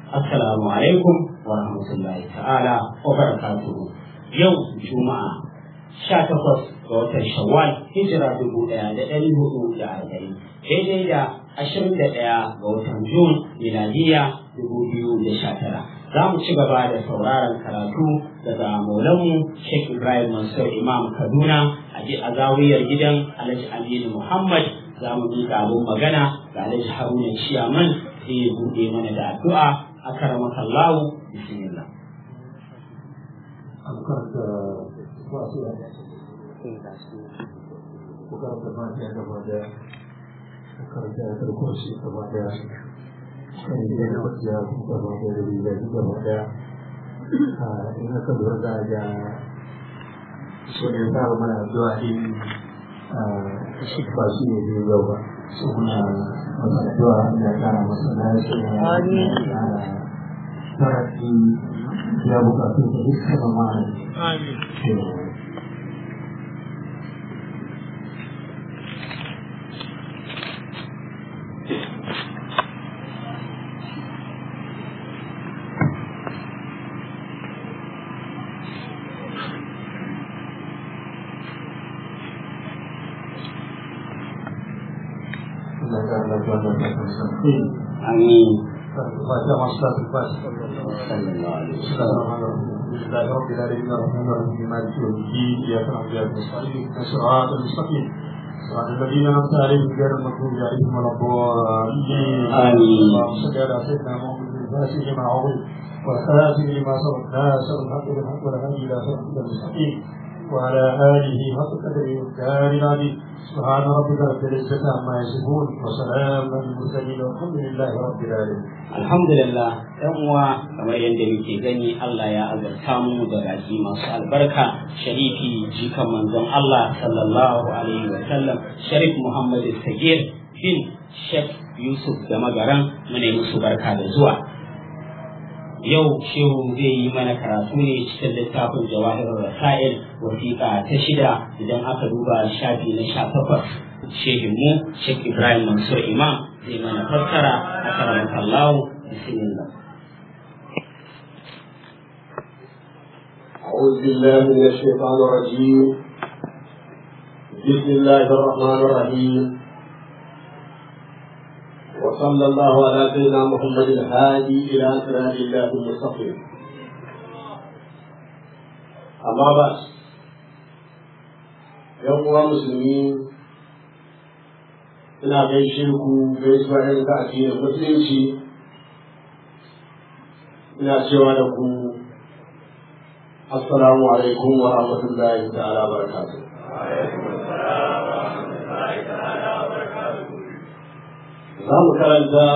assalamu alaikum wa rahmatullahi ta'ala wa barakatuhu yau juma'a sha takwas ga watan shawwal hijira dubu ɗaya da ɗari hudu da arba'in daidai da ashirin da ɗaya ga watan jun miladiya dubu biyu da sha tara za mu ci gaba da sauraron karatu daga maulanmu sheikh ibrahim mansur imam kaduna a zawiyar gidan alhaji aminu muhammad za mu miƙa abin magana ga alhaji haruna ciyaman sai ya buɗe mana da addu'a a karamaka allahu bismillah bukarta mata gaba daya bukarta ya karko shi gaba daya kan yi da kwanciya gaba daya da riga gaba daya in aka lura da ga so ne ta mana addu'a din shi ba shi ne ne yau ba so muna masa addu'a da kara masa lafiya da tarafi ya bukatu da dukkan ma'ana amin آمين فاتحة مصلاة الفاتحة صلى الله عليه بسم الله الرحمن الرحيم الحمد لله رب العالمين الرحمن الرحيم مالك يوم الدين إياك نعبد وإياك نستعين اهدنا الصراط المستقيم صراط الذين أنعمت عليهم غير المغضوب عليهم ولا الضالين آمين. اللهم صل على سيدنا محمد الفاتح لما عظم والخاتم لما سبق ناصر الحق بالحق والهدي إلى صراط المستقيم وعلى آله حق قدره والدار العظيم سبحان ربك رب العزة عما يصفون وسلام على المرسلين والحمد لله رب العالمين alhamdulillah yan uwa kamar yadda muke gani Allah ya azarta mu da baki masu albarka sharifi jikan manzon Allah sallallahu alaihi wa sallam sharif Muhammad Sagir bin Sheikh Yusuf da magaran mu ne musu barka da zuwa yau shehu zai yi mana karatu ne cikin littafin jawahir rasail wasiƙa ta shida idan aka duba shafi na sha takwas shehinmu Sheikh Ibrahim Mansur Imam zai mana fassara a karamar Allah bismillah أعوذ بالله من الشيطان الرجيم بسم الله الرحمن الرحيم وصلى الله على سيدنا محمد الهادي إلى صراط الله المستقيم أما بعد يوم مسلمين ina gaishe ku gaisuwa irin ta addinin musulunci ina cewa da ku assalamu alaikum wa rahmatullahi ta'ala barakatuh za mu karanta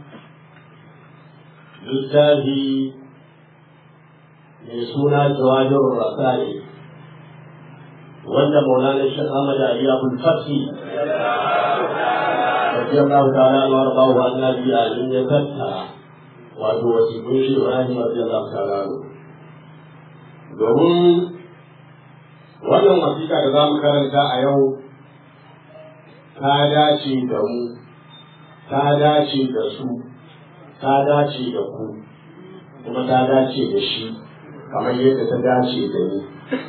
littafi mai suna jawahirun rasali wanda maulana shi Ahmad Ali Abdul Fatih radiyallahu ta'ala anhu warḍahu annabi alin ya tattara wato wasiƙun shi Ibrahim radiyallahu ta'ala anhu domin wannan wasiƙa da za mu karanta a yau ta dace da mu ta dace da su ta dace da ku kuma ta dace da shi kamar yadda ta dace da ni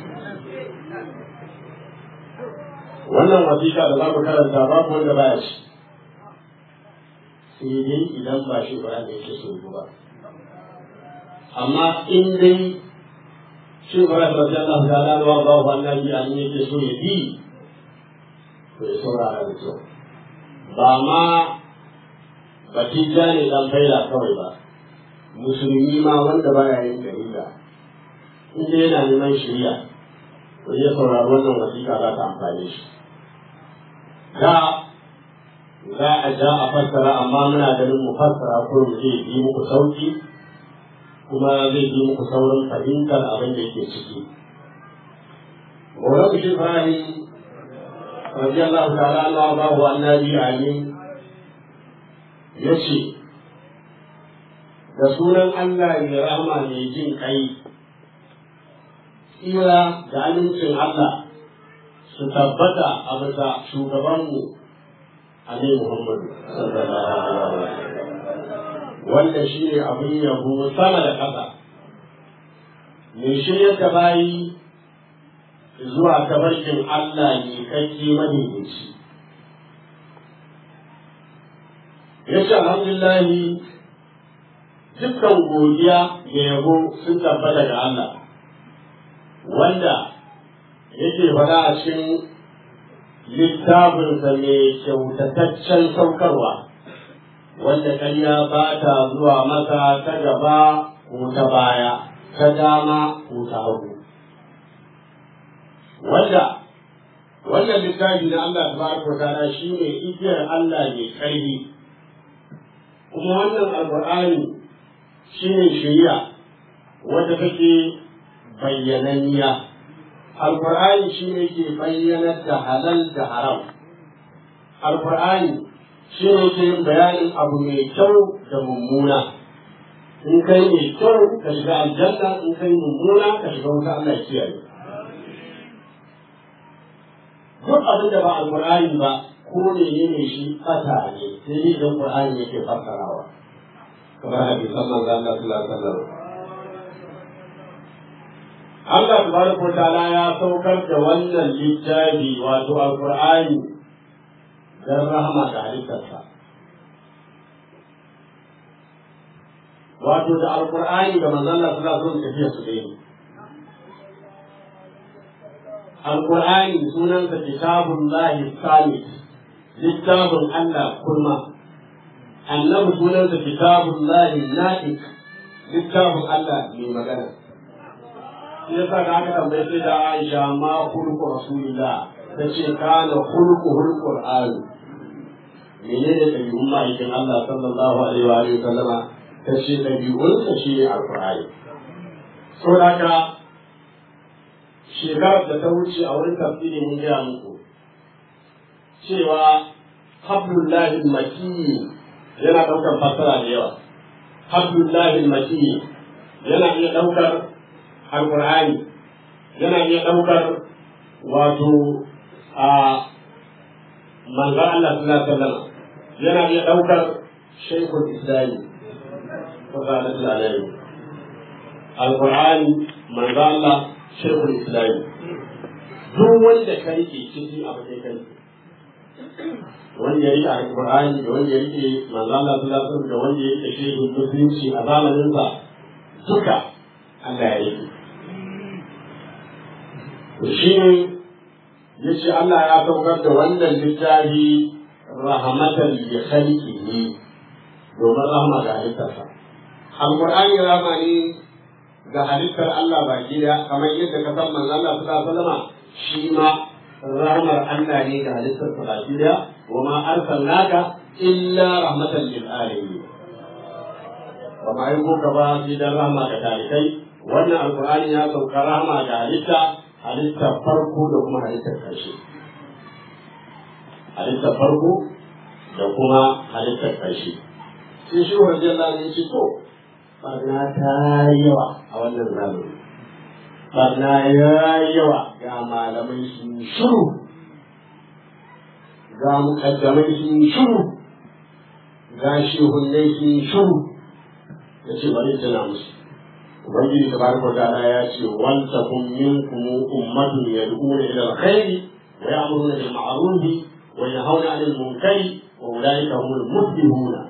wannan wasiƙa da za mu karanta babu wanda baya ci sai dai idan ba shi ba da yake so ba amma in dai shi ba da wajen Allah ta lalwa ba wa annabi an yake so ya bi to ya saurara da kyau ba ma batija ne dan faila kawai ba musulmi ma wanda baya yin dalila in dai yana neman shari'a to ya saurari wannan wasiƙa za ta amfane shi da za a ja a fassara amma muna ganin mu fassara ko mu zai yi muku sauki kuma zai yi muku saurin fahimtar abin da yake ciki. Maulan Bishir Ibrahim radiyallahu ta'ala anhu ba wa annabi amin yace da sunan Allah mai rahama mai jin kai tsira da amincin Allah su tabbata a bisa shugabanmu Ali Muhammadu sallallahu alaihi wasallam wanda shi ne abin yabo sama da ƙasa mai shirya da bayi zuwa tabarkin Allah ne kake madaidaici ya ce alhamdulillahi dukkan godiya da yabo sun tabbata ga Allah wanda yake faɗa a cikin littafinsa mai kyautataccen saukarwa wanda ƙarya ba ta zuwa masa ta gaba ko ta baya ta dama ko ta hagu wanda wannan littafi na Allah tabaraka ta'ala shi ne igiyar Allah mai ƙarfi kuma wannan alƙur'ani shi ne shari'a wadda take bayyananniya alƙur'ani shi ne ke bayyanar da halal da haram alƙur'ani shi ne ke bayanin abu mai kyau da mummuna in kai mai kyau ka shiga aljanna in kai mummuna ka shiga wuta Allah ya kiyaye duk abin da ba alƙur'ani ba ko ne ne shi fata ne sai dai idan ƙur'ani yake fassarawa kamar hadisan manzo Allah sallallahu alaihi wasallam Allah tabaraka wa ta'ala ya saukar da wannan littafi wato alqur'ani dan rahama ga halittarsa wato da alqur'ani da manzo Allah sallallahu alaihi wasallam tafiya su dai alqur'ani sunansa kitabullahi samit littafin Allah kurma annabi sunansa kitabullahi naik littafin Allah mai magana shi yasa da aka tambaye sai da Aisha ma hulku rasulillah ta ce kana hulku hulku qur'an menene dabi'un ma'aikin Allah sallallahu alaihi wa alihi sallama ta ce dabi'un sa shi ne alqur'ani so haka shekarar da ta wuce a wurin tafsiri mun gaya muku cewa hablullahi makiyyi yana ɗaukar fassara da yawa hablullahi makiyyi yana iya ɗaukar alƙur'ani yana iya ɗaukar wato a manzan Allah sallallahu alaihi wasallam yana iya ɗaukar shaykhul islami sallallahu alaihi alƙur'ani manzan Allah shaykhul islami duk wanda ka rike ciki abu sai kai wanda ya rike alƙur'ani da wanda ya rike manzan Allah sallallahu alaihi wasallam da wanda ya rike shaykhul musulunci a zamaninsa duka Allah ya rike shi ne ya ce Allah ya saukar da wannan littafi rahmatan li khalqihi domin rahma ga halittarsa alqur'ani rahma ne ga halittar Allah baki da kamar yadda ka san manzo Allah sallallahu alaihi wasallam shi ma rahmar Allah ne ga halittar sa baki da wa ma arsalnaka illa rahmatan lil alamin wa ma yuka ba shi da rahma ga talikai wannan alqur'ani ya sauka rahma ga halitta halittar farko da kuma halittar ƙarshe halittar farko da kuma halittar ƙarshe sai shi wa jalla ne ce to barna ta yawa a wannan zamani barna ya yawa ga malamai sun shuru ga mukaddamai sun shuru ga shehunnai sun shuru ya ce bari tana musu ubangiji tabaraka ta'ala ya ce wal takum minkum ummatun yad'una ila alkhairi wa ya'muruna bil ma'ruf wa yanhauna 'anil munkari wa ulaika humul muflihun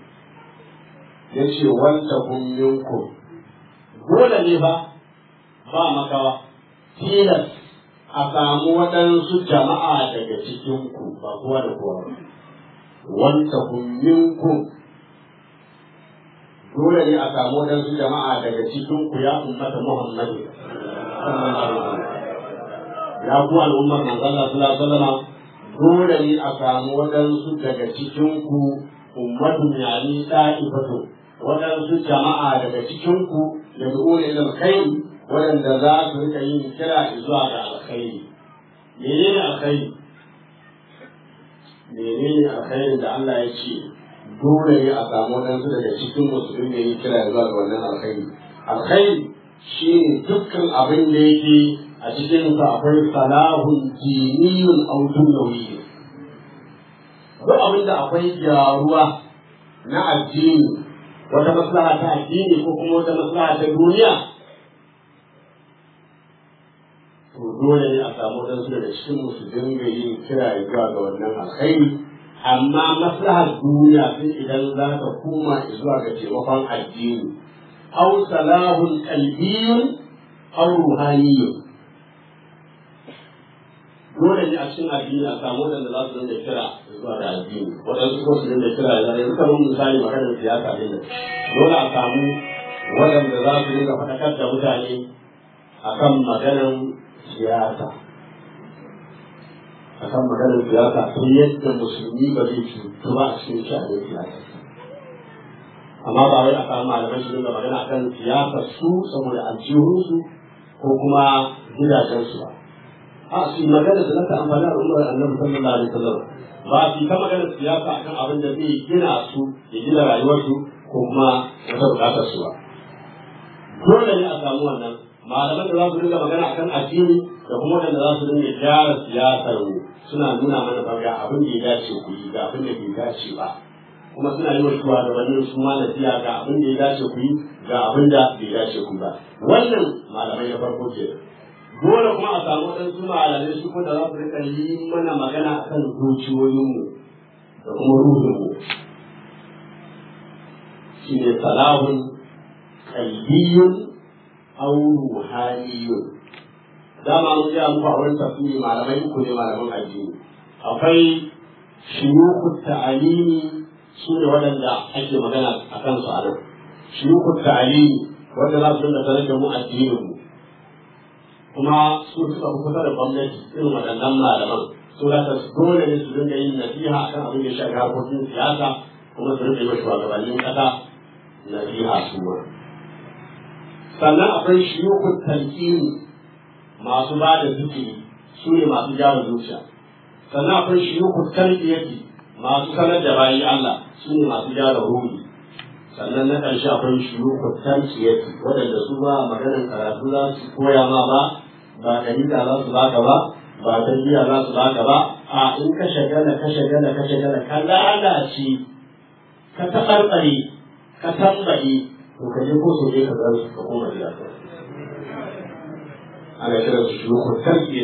yace wal takum minkum dole ne ba ba makawa tilas a samu waɗansu jama'a daga cikin ku ba kowa da kowa ba wal takum minkum dole ne a samu waɗansu jama'a daga cikin ku ya ummata Muhammadu ya ku al'ummar manzon Allah sallallahu alaihi wasallam dole ne a samu waɗansu daga cikin ku ummatu yani da'ifatu waɗansu jama'a daga cikin ku da dole ila alkhairi waɗanda za su rika yin kira zuwa ga alkhairi menene alkhairi menene alkhairin da Allah ya ce dole ne a samu waɗansu daga cikin musulmi da yi kira zuwa ga wannan alkhairi alkhairi shi ne dukkan abin da yake a cikin sa akwai salahun diniyun aw dunyawi duk abin da akwai gyaruwa na addini wata maslaha ta addini ko kuma wata maslaha ta duniya to dole ne a samu wadansu daga cikin musu dinga yin kira zuwa ga wannan alkhairi amma maslahar duniya sai idan za ka koma zuwa ga taimakon addini aw salahun qalbiyyun aw ruhaniyyun dole ne a cikin addini a samu wadanda za su dinga kira zuwa da addini waɗansu ko su dinga kira da yanzu kamar misali maganar siyasa ne dole a samu waɗanda za su dinga faɗakar da mutane akan maganar siyasa akan maganar siyasa ta yadda musulmi ba zai cutu ba a cikin sha'anin siyasa amma ba wai a samu malamai su dinga magana akan siyasar su saboda aljihunsu ko kuma gidajensu ba a su magana da naka amfani da umar annabi sallallahu alaihi wasallam ba su ta magana siyasa akan abin da zai gina su ya gina rayuwarsu ko kuma wata bukatar su ba dole ne a samu wannan malaman da za su dinga magana akan addini da kuma wanda za su dinga gyara siyasar mu suna nuna mana ba ga abin da ya dace ku yi ga abin da bai dace ba kuma suna yi wa shugabannin su ma nasiha ga abin da ya dace ku yi ga abin da bai dace ku ba wannan malamai na farko ke dole kuma a samu waɗansu malamai su kuma da za su rika yi mana magana akan zuciyoyinmu da kuma ruhinmu shi ne salahun qalbiyyun aw ruhaniyun dama mun ga muku a wurin tafsiri malamai uku ne malaman addini akwai shuyukut ta'alimi su ne waɗanda ake magana a kansu a nan shuyukut ta'alimi wanda za su dinga sanar da mu addinin mu kuma su suka fi kusa da gwamnati irin waɗannan malaman su da ka dole ne su dinga yin nasiha akan abin da ya shafi harkokin siyasa kuma su dinga yi wa shugabannin ƙasa nasiha su ma sannan akwai shiyukun talqini masu ba da zikiri su ne masu gyara zuciya sannan akwai shiyukun tarbiyati masu sanar da bayi Allah su ne masu gyara ruhi sannan na ƙarshe akwai shiyukun tarbiyati waɗanda su ba maganar karatu za su koya ma ba ba dalila za su baka ba ba tarbiyya za su baka ba a in ka shagala ka shagala ka shagala ka lalace ka taɓarɓare ka tambaye to ka je ko sai ka zama ka koma gida ana kiran su shukun tarbiyya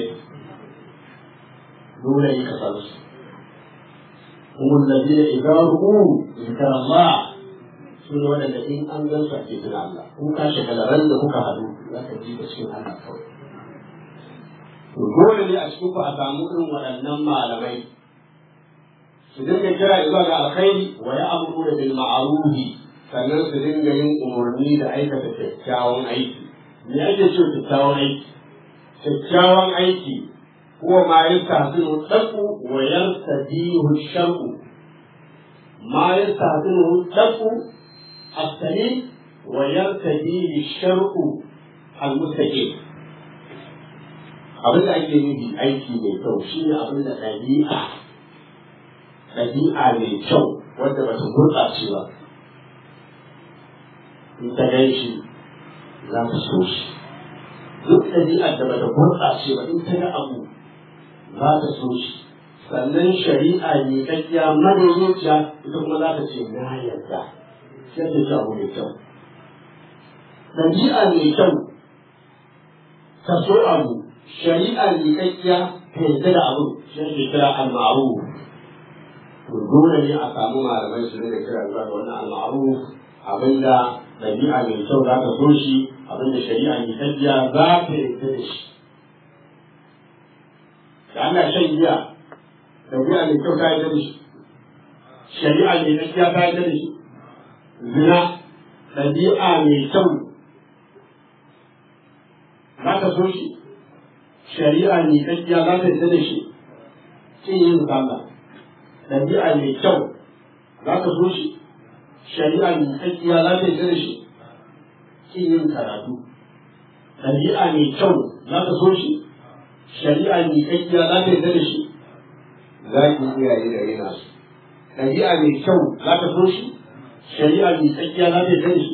dole ne ka san su kuma ladina idan ru'u zikar Allah su ne waɗanda in an gan su ake tuna Allah in ka shagala ran da kuka haɗu za ka ji da cikin Allah kawai to dole ne a cikin ku a samu irin waɗannan malamai su dinga kira zuwa ga alkhairi wa ya'muru bil ma'rufi sannan su dinga yin umarni da aikata kyakkyawan aiki me ake ce kyakkyawan aiki kyakkyawan aiki huwa ma yastahsinu daku wa yartadihu shar'u ma yastahsinu daku as-salim wa yartadihu shar'u al-mustaqim abin da ake nufi aiki mai kyau shine abin da ɗabi'a ɗabi'a mai kyau wanda ba ta gurɓace ba in ta gan shi za ta so shi duk ɗabi'ar da bata gurɓace ba in ta ga abu za ta so shi sannan shari'a ne kakkiya madaidaiciya ita kuma za ta ce na yarda sai ta ce abu mai kyau ɗabi'a mai kyau ta so abu shari'a ne kakkiya ta yarda da abu shi ake kira al-ma'ruf to dole ne a samu malamai su da kira zuwa ga wannan al-ma'ruf abinda ɗabi'a mai kyau za ta so shi abinda shari'a mai tafiya za ta yarda da shi da ana shan giya ɗabi'a mai kyau ta yarda da shi shari'a mai tafiya ta yarda da shi zina ɗabi'a mai kyau za ta so shi shari'a mai tafiya za ta yarda da shi kin yin sallah ɗabi'a mai kyau za ta so shi shari'a mai tsakiya za ta yi da shi kin yin karatu ɗabi'a mai kyau za ta so shi shari'a mai tsakiya za ta yi da shi za ki iyaye da rena su ɗabi'a mai kyau za ta so shi shari'a mai tsakiya za ta yi da shi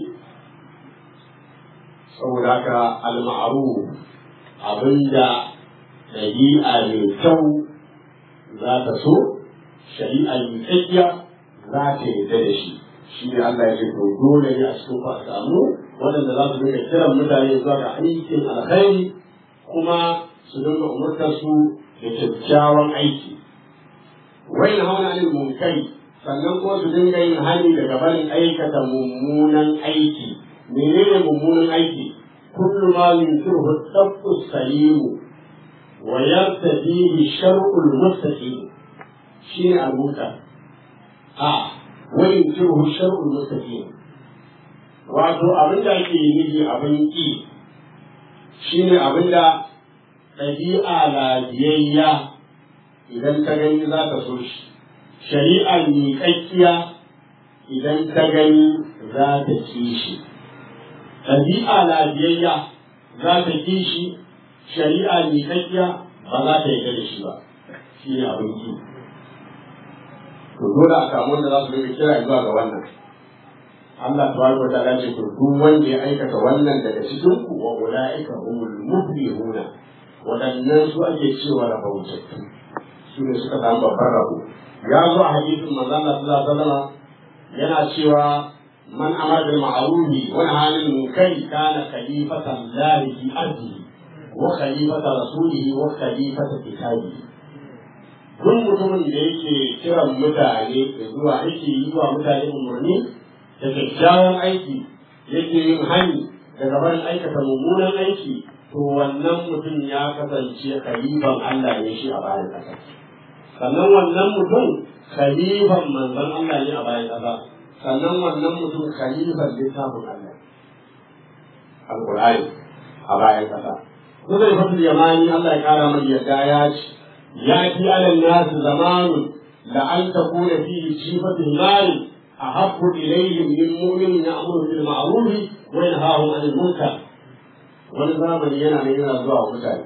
saboda haka al-ma'ruf abinda ɗabi'a mai kyau za ta so shari'a mai tsakiya za ta yi da shi shi ne Allah ya ce to dole ne a cikin ku a samu waɗanda za su dinga kiran mutane zuwa ga aikin alkhairi kuma su dinga umurtar su da kyakkyawan aiki wai na hauna anil munkari sannan kuma su dinga yin hani daga barin aikata mummunan aiki menene mummunan aiki kullu ma yunkiruhu tabtu salimu wa yartadihi shar'ul mustaqim shine al-munkar a wa yunkiruhu shar'ul mustaqim wato abin da ake nufi abin ki shine abin da ɗabi'a lafiyayya idan ta gani za ta so shi shari'a miƙaƙƙiya idan ta gani za ta ki shi ɗabi'a lafiyayya za ta ki shi shari'a miƙaƙƙiya ba za ta yarda da shi ba shi ne abin ki to dole a samu wanda za su rika kira zuwa ga wannan Allah tabaraka wa ta'ala ce to duk wanda ya aikata wannan daga cikin ku wa ulaika humul muflihuna waɗannan su ake cewa rabautattu su ne suka samu babban rabo ya zo a hadisin manzo Allah sallallahu alaihi wasallam yana cewa man amara bil ma'rufi wa nahaa anil munkari kana khalifatan lahi fi ardihi wa khalifata rasulihi wa khalifata kitabihi duk mutumin da yake kiran mutane da zuwa yake yi wa mutane umarni da kyakkyawan aiki yake yin hani daga barin aikata mummunan aiki to wannan mutum ya kasance khalifan Allah ne shi a bayan ƙasa sannan wannan mutum khalifan manzon Allah ne a bayan ƙasa sannan wannan mutum khalifan littafin Allah alqur'ani a bayan ƙasa Zai fatul yamani Allah ya kara mai yadda ya ce ya fi alal nasu zamanu la an takuna fihi jifatul mali ahabbu ilayhim min mu'minin ya'muru bil ma'ruf wa yanhahu 'anil munkar wani zamani yana nan yana zuwa mutane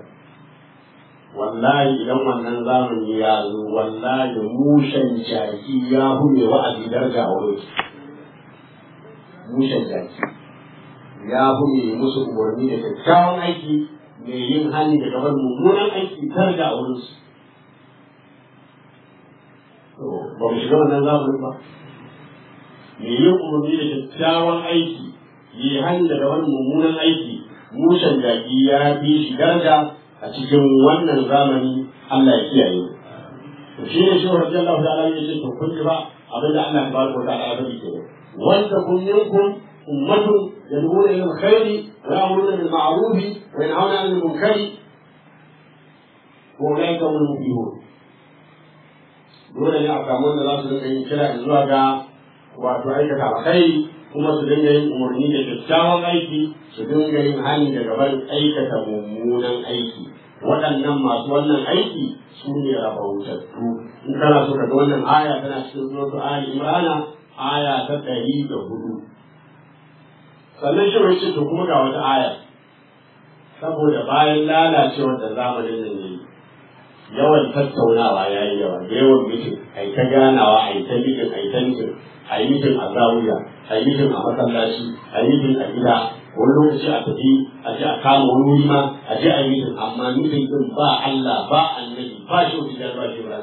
wallahi idan wannan zamani ya zo wallahi mushen jaki ya hume wa'azi darga a wurin mushen jaki ya hume musu umarni da kyakkyawan aiki mai yin hali da gaban mummunan aiki darga a wurin su ba mu shiga wannan zamanin ba mai yin umarni da kyakkyawan aiki yi hali da gaban mummunan aiki mushen jaki ya fi shi daraja a cikin wannan zamani Allah ya kiyaye to shi ne shi rabbi Allah ta'ala ya ce to kun ji ba abin da Allah tabaraka wa ta'ala ya faɗi ke wanda kun minkum ummatun yad'una ila alkhairi wa ya'muruna bil ma'ruf wa yanhauna 'anil munkari wa ulaika humul muflihun dole ne a samu wanda za su dinga yin kira zuwa ga wato aikata alkhairi kuma su dinga yin umarni da kyakkyawan aiki su dinga yin hani daga barin aikata mummunan aiki waɗannan masu wannan aiki su ne rabautattu in kana so ka ga wannan aya tana cikin suratu ali imrana aya ta ɗari da hudu sannan shi wai to kuma ga wata aya saboda bayan lalacewar da zamanin nan ne yawan tattaunawa ya yi yawa da yawan mitin a yi ta ganawa a yi ta mitin a yi ta mitin a yi mitin a zawiya a yi mitin a masallaci a yi mitin a gida wani lokaci a tafi a ce a kama wani wuri ma a je a yi mitin amma mitin din ba Allah ba annabi ba shi wani da ba shi ba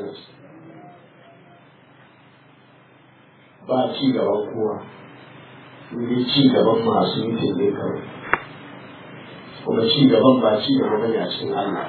ba ci gaban kowa ne ci gaban masu mitin ne kawai kuma ci gaban ba ci gaba bane a cikin Allah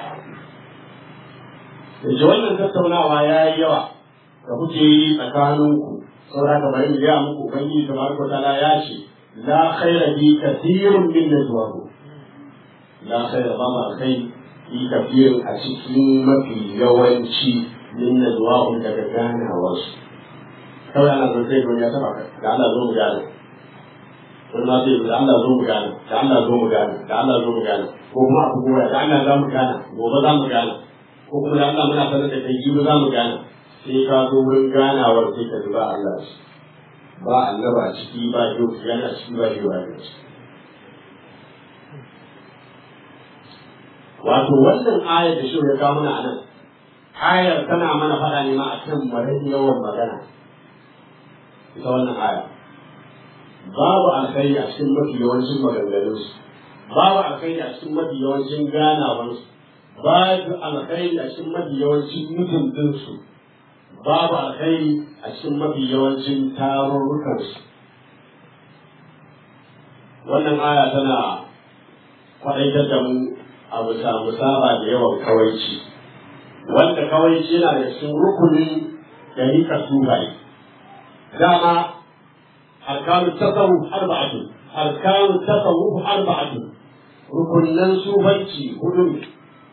da wannan tattaunawa ya yi yawa da kuke yi tsakaninku saboda ka bari ya muku ubangiji tabaraka ta'ala ya ce la khaira fi kathirin min najwahu la khaira ba ma kai fi kathirin a cikin mafi yawanci min najwahu daga ganawar su kawai ana zan sai ya taba ka da Allah zo mu gane wani ma sai da Allah zo mu gane da Allah zo mu gane da Allah zo mu gane ko kuma ku goya da Allah za mu gane gobe za mu gane ko kuma da Allah muna sanar da kai jibi za mu gane sai ka zo wurin ganawar sai ka ba Allah shi ba annaba a ciki ba yau yana ciki ba yau yana ciki wato wannan ayar da shi ya kawo mana anan ayar tana mana faɗa ne ma a kan marar yawan magana ita wannan aya babu alkhairi a cikin mafi yawancin maganganunsu babu alkhairi a cikin mafi yawancin ganawansu babu alkhairi a cikin mafi yawancin mutuntunsu babu alkhairi a cikin mafi yawancin tarurrukansu wannan aya tana kwaɗaitar da mu a bisa musaba da yawan kawaici wanda kawaici yana da cikin rukunin da rika sufaye dama arkanu tasawuf arba'atu arkanu tasawuf arba'atu rukunan sufanci hudu ne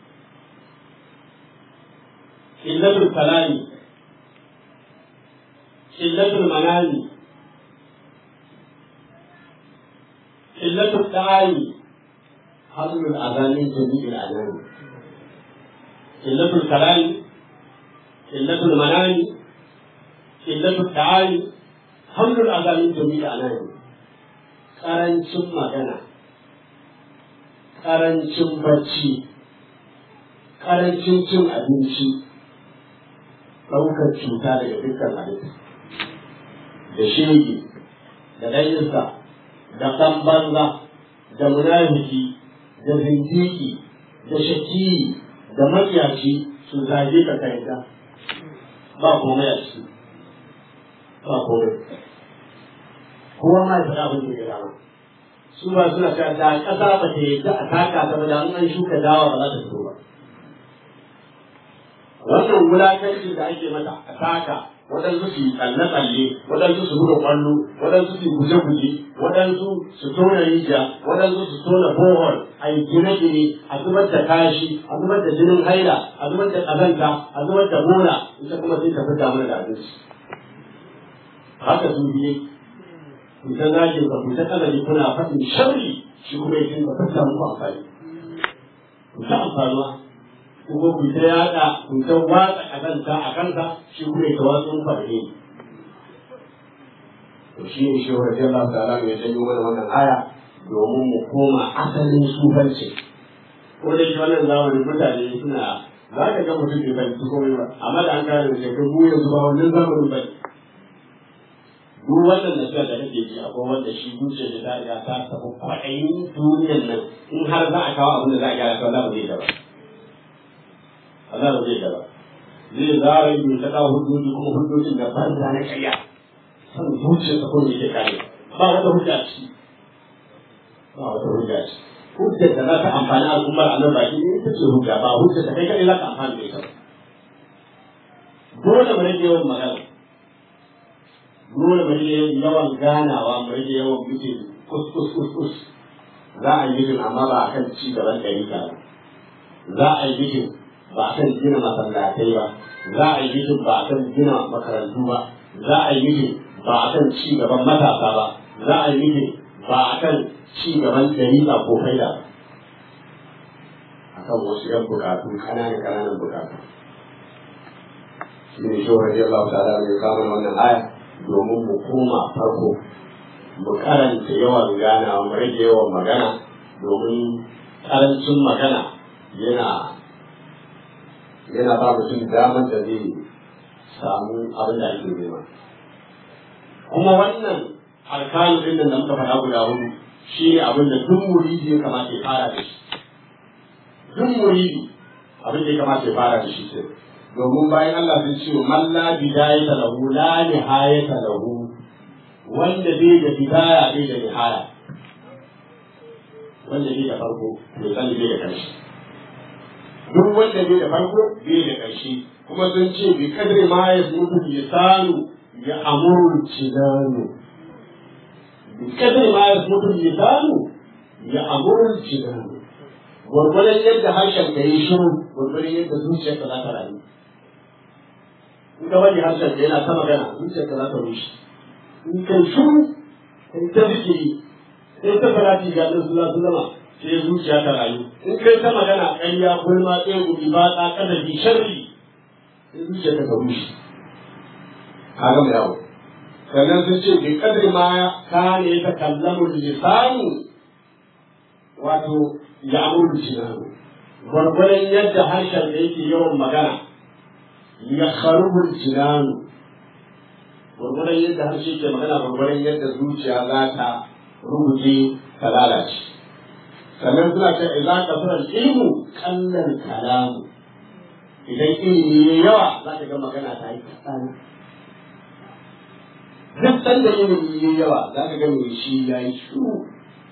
illatul kalami illatul manani illatul da'ani حمل الأذان جميع الأذان قلة الكلام قلة المنام قلة التعالي حمل الأذان جميع الأذان ƙarancin magana ƙarancin bacci ƙarancin cin abinci ɗaukar cuta daga dukkan halitta da shege da ɗanyinsa da ɗan banza da munafiki da zindiki da shaki da makiyaci su zage ka kaita ba komai a ciki ba komai kowa ma ya faɗa abin da ya dama su ba suna cewa da ƙasa ba ta yadda a taka ta ba da an shuka dawa ba za ta fito ba wannan wulakanci da ake mata a taka waɗansu su yi tsalle-tsalle waɗansu su buga ƙwallo waɗansu su yi guje-guje waɗansu su tona rijiya waɗansu su tona bohol a yi gine-gine a zubar da kashi a zubar da jinin haila a zubar da ƙazanta a zubar da bola ita kuma sai ta fita mana da abinci haka su biye ku ta zagin ka ku ta kalari kuna faɗin sharri shi kuma ya dinga fita muku amfani ku ta amfanuwa kuma ku ta yaɗa ku ta watsa ƙazanta a kansa shi kuma ya tawatsun farhe to shi ne shi wa Allah ta'ala mai janyo mana wannan aya domin mu koma asalin sufanci ko da shi wannan zamanin mutane suna za ka ga mutum bai fahimci komai ba amma da an kare da shekaru mu yanzu ba wannan zamanin ba duk wannan nasiha da kake ji akwai wanda shi zuciya da ta riga ta tafi kwaɗayin duniyan nan in har za a kawo abin da za a gyara ta Allah ba zai gaba Allah ba zai gaba zai zara yi ta kawo hujjoji kuma hujjojin da banza na karya san zuciya ta kuma yake kare ba wata hujja ci ba wata hujja ci hujjar da za ta amfani al'ummar a nan baki ne ita ce hujja ba hujjar da kai kaɗai za ka amfani da ita dole mu rage yawan magana dole mu rage yawan ganawa mu rage yawan mutum kus kus kus kus za a yi mutum amma ba a kan ci gaban ɗari ba za a yi mutum ba a kan gina masallatai ba za a yi mutum ba a kan gina makarantu ba za a yi mutum ba a kan ci gaban matasa ba za a yi mutum ba a kan ci gaban dariƙa ko faida ba a kan wasu yan bukatu ƙananan ƙananan bukatu shi ne shi wa Allah ta'ala mai kama wannan aya domin mu koma farko mu karanta yawan ganawa mu rage yawan magana domin karancin magana yana yana ba mutum damar da zai samu abin da ake nema kuma wannan alkanu din da muka faɗa guda hudu shi ne abin da duk muridi ya kamata ya fara da shi duk muridi abin da ya kamata ya fara da shi sai domin bayan Allah sun ce man la bidayata lahu la nihayata lahu wanda bai da bidaya bai da nihaya wanda bai da farko bai san bai da ƙarshe duk wanda bai da farko bai da ƙarshe kuma sun ce bi kadri ma ya mutu lisanu ya amuru cinanu bi kadri ma ya mutu lisanu ya amuru cinanu gwargwadon yadda harshen ka yi shiru gwargwadon yadda zuciyarka za ta rayu in ka bari harshen ka yana ta magana zuciyarka za ta rushe in kai shiru kai ta zikiri sai ta farati ga ɗan sula sulama sai zuciya ta rayu in kai ta magana ƙarya gulma ɗaya gubi ba ta ƙadabi sharri sai zuciya ta rushe ka gama yawo sannan sun ce bi kadri ma ka ne ta kallamu lisanu wato ya amuru cinanu gwargwadon yadda harshen da yake yawan magana ya kharubul cinanu gwargwadon yadda harshe ke magana gwargwadon yadda zuciya za ta rubuce ta lalace sannan suna ce idan ka fara ilmu kallan kalamu idan ilimi ya yawa za ka ga magana ta yi kaɗan duk sanda ilimi ya yawa za ka ga mai shi ya yi shuru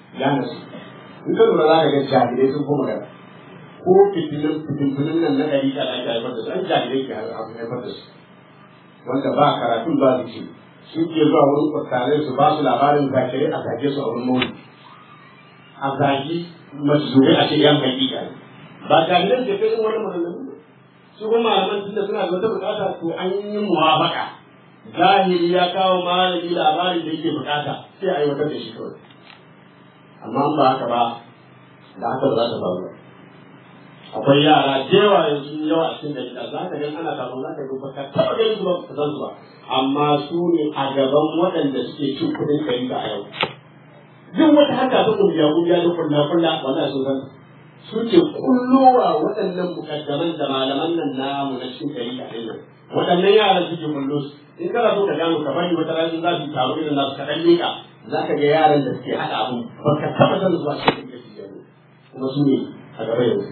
ya nasu in ka lura za ka ga jahilai sun kuma magana ko fitinin fitinin nan na ɗari da ake haifar da su an jahilai ke haifar da su wanda ba karatun ba su ce sun ke zuwa wurin kwatanai su ba su labarin zakirai a zage su a wurin mawuni a zagi maszurai a ce yan hakika ne ba jahilai ke kai wani maganganu su kuma malaman tunda suna da wata bukata to an yi muwafaka zahiri ya kawo malami labarin da yake bukata sai a aiwatar da shi kawai amma ba haka ba da haka ba za ta faru ba akwai yara jewa yanzu yawa a cikin dalila za ka gan ana kafin za ka ga baka taɓa ganin su ba ka san su ba amma su ne a gaban waɗanda suke cin kuɗin ɗari a yau duk wata harka ta kungiya kungiya da kulla kulla wanda sun san suke kullowa waɗannan mukaddaman da malaman nan namu na cikin ɗari a nan waɗannan yaran suke kullo su in kana so ka gano ka bari wata rana za su taru irin nasu ka ɗan leƙa za ka ga yaran da suke haɗa abu ba ka taɓa san zuwa cikin ɗari kuma su ne a gaba yanzu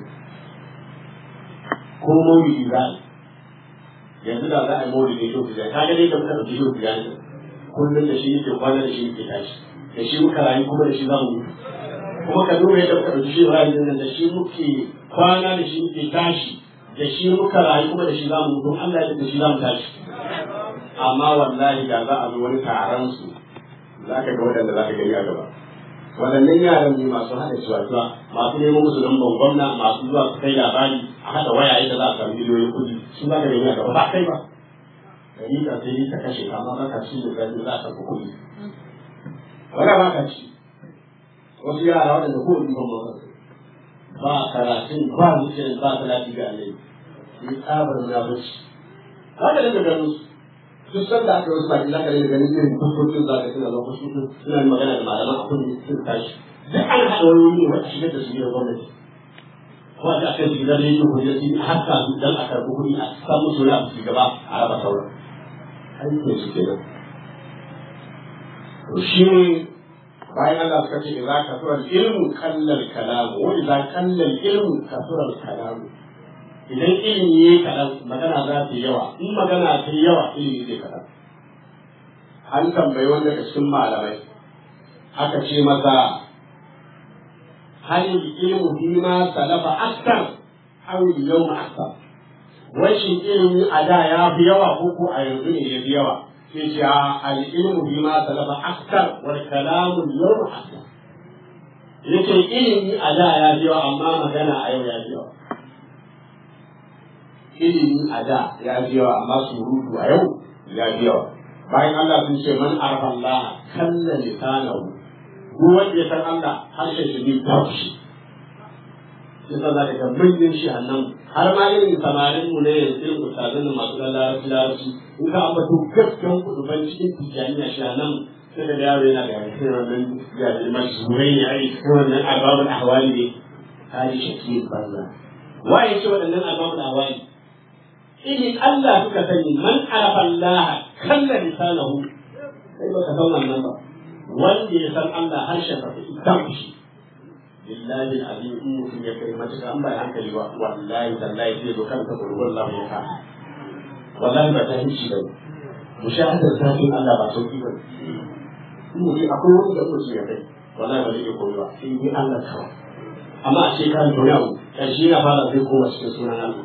ko maulidi za a yanzu da za a yi maulidi shi ku ka ga dai da muka ɗauki shi ku ne kullum da shi yake kwana da shi yake tashi da shi muka rayu kuma da shi za mu mutu kuma ka duba yadda muka ɗauki shi rayu nan da shi muke kwana da shi muke tashi da shi muka rayu kuma da shi za mu mutu Allah ya da shi za mu tashi amma wallahi da za a zo wani taron su za ka ga waɗanda za ka gani a gaba waɗannan yaran ne masu haɗa ciwatuwa masu neman musu lambar gwamna masu zuwa su kai labari a haɗa waya da za a samu miliyoyin kuɗi su za ka gani a gaba ba kai ba gari ka sai ta kashe amma ba ka ci da gani za a samu kuɗi wala ba ka ci wasu yara waɗanda ko ɗin ban ba ba karatun ba zuciyar ba talati ga alai ni tsabar na bacci ba ka daga ganin su duk sanda aka wasu baki za ka daga ganin irin fuskokin za ka tuna zama fuskokin suna magana da malaman a kudi sun tashi duk an haɗa wayoyi ne wata shigar da su gidan gwamnati ko a ce su gidan rediyo ko da su haka su dan a karɓi kuɗi a san musu na su gaba a raba sauran aikin su kenan to shi ne bayan Allah suka ce idza kasura ilmu kallal kalamu wa idza kallal ilmu kasura kalamu idan ilimi ya yi kaɗan magana za ta yi yawa in magana ta yi yawa ilimi zai kaɗan an tambayi wanda daga cikin malamai aka ce masa hal ilmu fi ma salafa aktar aw yawma aktar rashin ilimi a da ya fi yawa ko ko a yanzu ne ya fi yawa sai ce al ilmu fi ma salafa aktar wal kalamu yawma aktar yake ilimi a da ya fi yawa amma magana a yau ya fi yawa ilimi a da ya fi yawa amma surutu a yau ya fi yawa bayan Allah sun ce man arfa Allah kalla lisanahu duk wanda ya san Allah harshen shi bai babu shi yasa za ka ga manyan shi annan har ma irin samarin mu ne irin ustazan da masu larabci larabci in ka ambato gaskan kuduban cikin tijaniya shi annan sai da yaro yana da yankin wannan ya da mashhurai ne ai wannan arbabul ahwali ne hali shakiyar banza waye ce waɗannan arbabul ahwali in Allah suka sani man arafa Allah kalla lisanahu sai baka san wannan ba wanda ya san Allah harshen sa idan shi billahi alazim in mutum ya kai matuƙa an bai hankali ba wallahi tallahi zai zo kanka da ruwan Allah ya ka wallahi ba ta hinci ba mushahadar zafin Allah ba sauki ba in mutum akwai wani da mutum ya kai wallahi ba zai iya koyi ba sai ni Allah kawai amma a shekarar da yau ƙarshe na fara zai koma cikin sunan Allah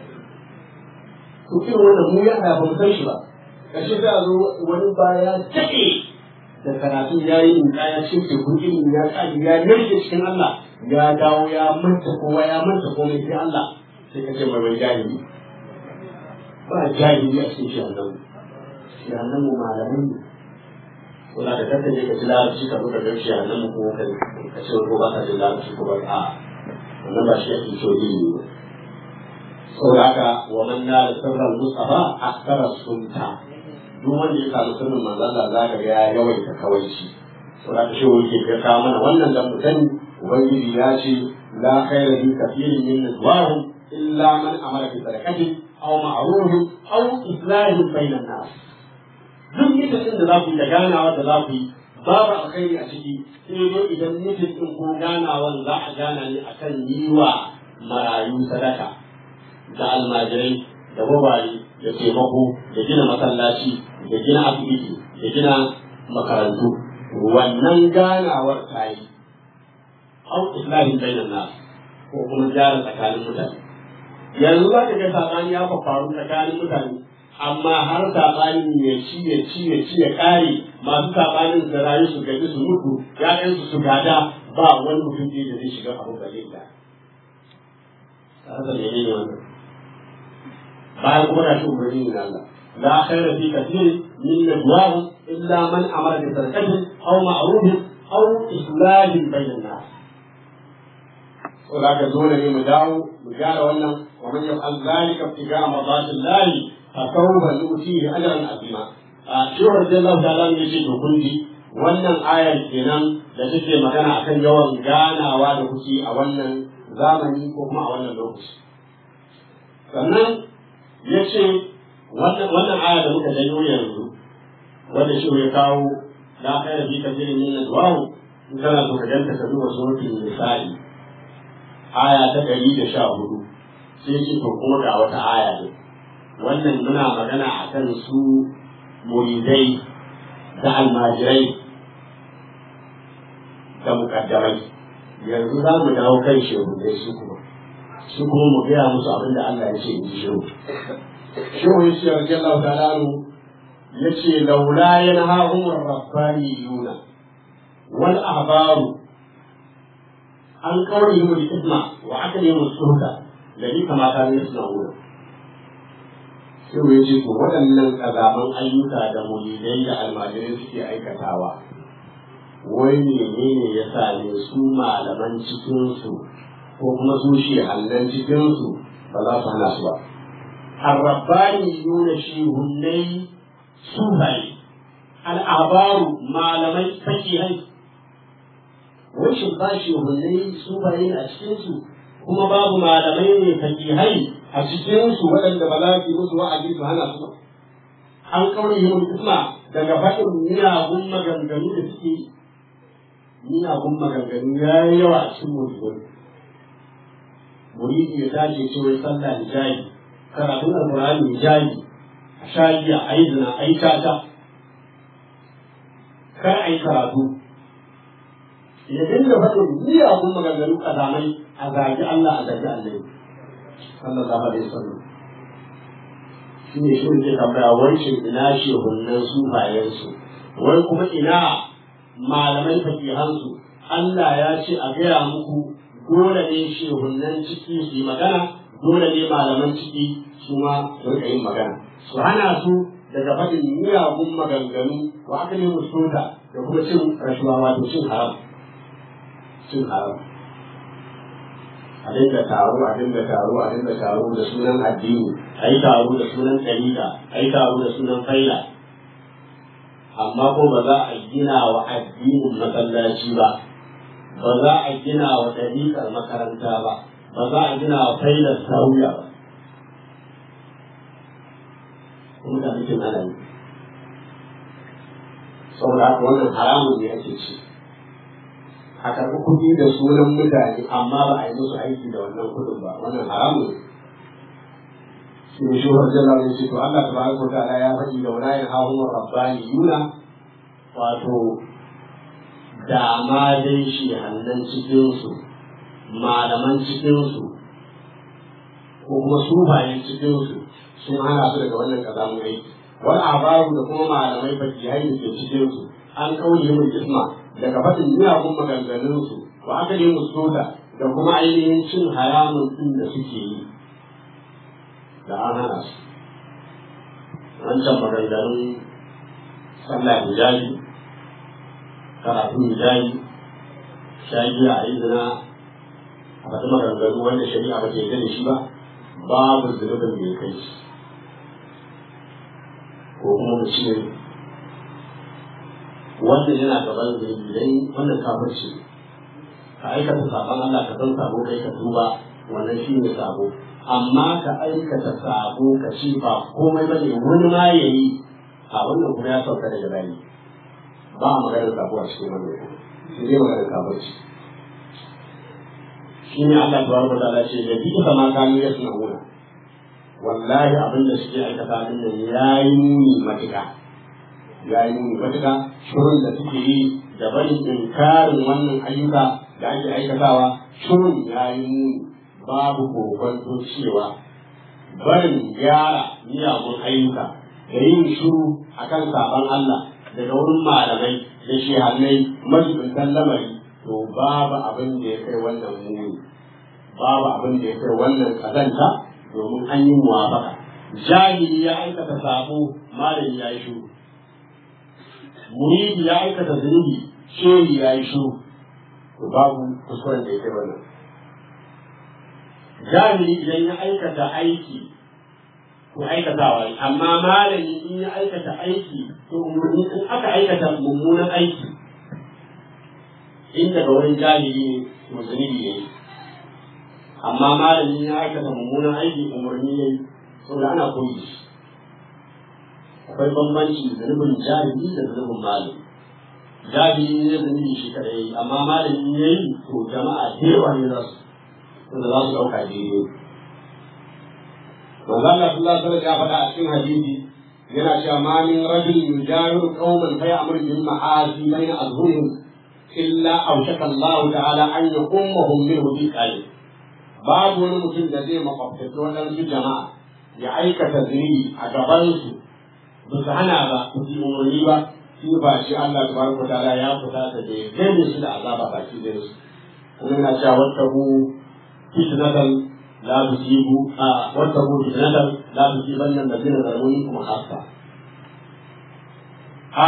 to irin wannan mu ya ba mu san shi ba ƙarshe za a zo wani baya daɗe da karatu ya yi in ya ce teku ilimi ya ƙaji ya narke cikin Allah ya dawo ya manta kowa ya manta komai sai Allah sai ka ce mai wai jahili ba jahili a cikin shi annabi shi annabi malamin ne ko da ka kasance ka ji larabci ka zo ka ga shi annabi ko ka ce ko ba ka ji larabci ko ba a wannan ba shi ake so ilimi ba saboda haka wa man nala sirran mustafa akthara sunta duk wanda ya samu sirrin manzon Allah za ka ga ya yawaita kawaici saboda haka shi wani ke kawo mana wannan dan mu sani ubangiji ya ce la khayra fi kathirin min najwahum illa man amara bi sadaqatin aw ma'rufin aw islahin bainan nas duk mutum da za ku yi da ganawa da za ku yi babu alkhairi a ciki sai dai idan mutum din ko ganawan za a gana ne akan yi wa marayu sadaka da almajirai da babaye da taimako da gina masallaci da gina asibiti da gina makarantu wannan ganawar ta yi au islahin bainan nas ko kuma gyara tsakanin mutane yanzu za ka ga sabani ya faru tsakanin mutane amma har sabani ya ci ya ci ya ci ya kare masu sabanin da rayu su gaji su mutu ya'yansu su gada ba wani mutum da zai shiga abu ba zai da haka ne ne wannan bayan kuma na shi umarni ne Allah la khaira fi kathir min najwahum illa man amara bi sadaqatin aw ma'rufin aw islahin bainan nas saboda haka dole ne mu dawo mu gyara wannan wa man yaf'al zalika ibtiga'a mardatillahi fa sawfa nu'tihi ajran azima a shi radiyallahu ta'ala ne yace to kun ji wannan ayar kenan da take magana akan yawan ganawa da kuke a wannan zamani ko kuma a wannan lokaci sannan ya ce wannan aya da muka janyo yanzu wanda shi ya kawo la khaira fi kathirin min najwahu in kana so ka ganta ka duba suratul nisa'i aya ta ɗari da sha hudu sai ce to kuma ga wata aya ne wannan muna magana akan su muridai da almajirai da mukaddamai yanzu za mu dawo kan shehudai su kuma su kuma mu gaya musu abin da Allah ya ce in ji shehu shehu ya ce rage Allah ta'ala ya ce laula yanhahum ar-rabbaniyuna wal ahbaru an qawlihim al-isma wa aklihim as-suhda ladhi kama kanu yasna'una shehu ya ce to waɗannan kazaman ayyuka da mulidai da almajirai suke aikatawa wai menene ya same su malaman cikinsu ko kuma su shi hallan cikinsu ba za su hana su ba arrabbani nuna shi hunnai sufaye al'abaru malamai fakihai wai shi ba shi hunnai sufaye a cikinsu kuma babu malamai ne fakihai a cikinsu waɗanda ba za su yi musu wa'azi su hana su ba an kaure yi isma daga faɗin miyagun maganganu da suke yi miyagun maganganu ya yi yawa a cikin mutum muridi ya tashi ce wai sallah hijabi karatun alqur'ani hijabi a shagiya a yi zina a yi tata kar a yi karatu ya dinga faɗin miyagun maganganu kazamai a zagi Allah a zagi Allah sallallahu alaihi wasallam shi ne shi ne tambaya wai shin ina shehunnan sufayensu wai kuma ina malamai fakihansu Allah ya ce a gaya muku dole ne shehunnan ciki su yi magana dole ne malaman ciki su ma su rika yin magana su hana su daga faɗin miyagun maganganu wa aka ne musulunta da kuma cin rashuwa wato cin haram cin haram a dinga taro a dinga taro a dinga taro da sunan addini a yi taro da sunan ɗariƙa a yi taro da sunan faila amma ko ba za a gina wa addinin masallaci ba ba za a gina wa ɗariƙar makaranta ba ba za a gina wa failar sauya ba kuma da mutum ana yi saboda haka wannan haramun ne ake ci a karɓi kuɗi da sunan mutane amma ba a yi musu aiki da wannan kuɗin ba wannan haramun ne shi ne shi wajen lalai ce to Allah tabaraka wa ta'ala ya faɗi da wala yin hahun rabbani yuna wato da ma dai shi hannun cikinsu malaman cikinsu ko kuma sufayen cikinsu sun hana su daga wannan kazamun aiki wani abaru da kuma malamai fakihai da ke cikinsu an kauye mun isma daga faɗin miyagun maganganunsu wa aka yi musu da kuma ainihin cin haramun ɗin da suke yi da an hana su wancan maganganun sallah hijabi karatu hijabi shagiya a yi zina a faɗi maganganu wanda shari'a ba ta yarda da shi ba babu zunubin da ya kai shi ko kuma mu ce wannan yana gaban zunubi dai wannan kafirci ka aikata sabon Allah ka san sabo kai ka tuba wannan shi ne sabo amma ka aikata sabo ka ci ba komai bane wani ma yayi a wannan kuma ya sauka daga bayi ba a maganar sabo a cikin wannan shi ne maganar kafirci shi ne Allah tabaraka ta'ala ce da bi kama kanu yasna'una wallahi abin da suke aikata din nan yayi muni matuƙa yayi muni matuƙa shirin da suke yi da barin inkarin wannan ayyuka da ake aikatawa shirin ya yi muni babu kokonto cewa barin gyara miyagun ayyuka da yin shiru akan saban Allah daga wurin malamai da shehannai majibintan lamari to babu abin da ya kai wannan muni babu abin da ya kai wannan kazanta domin an yi muwafaka jahili ya aikata sabo malami ya yi shiru muridi ya aikata zunubi shehi ya yi shiru to babu kuskuren da ya kai wannan jahili idan ya aikata aiki to aikatawa ne amma malami in ya aikata aiki to umarni in aka aikata mummunan aiki in daga wurin jahili ne to zunubi ne amma malami ya aikata mummunan aiki umarni ne saboda ana koyi shi akwai bambanci zunubin jahili da zunubin malami jahili ne zunubi shi kadai amma malami ya yi to jama'a da yawa ne za su wanda za su ɗauka daidai manzo Allah sallallahu alaihi ya faɗa a cikin hadisi yana cewa ma min rajul yujahiru qauman fa ya'muru bil ma'asi bayna azhurihim illa awshaka Allah ta'ala an yaqummahum minhu bi qalbi babu wani mutum da zai makwabtaci waɗansu jama'a ya aikata zunubi a gabansu ba su hana ba su yi umarni ba shi ba shi Allah tabaraka wa ta'ala ya fita da ya gane su da azaba baki da su kuma yana cewa wattahu fitnatan la tusibu a wattahu fitnatan la tusibanna alladhina zalamu minkum khassa a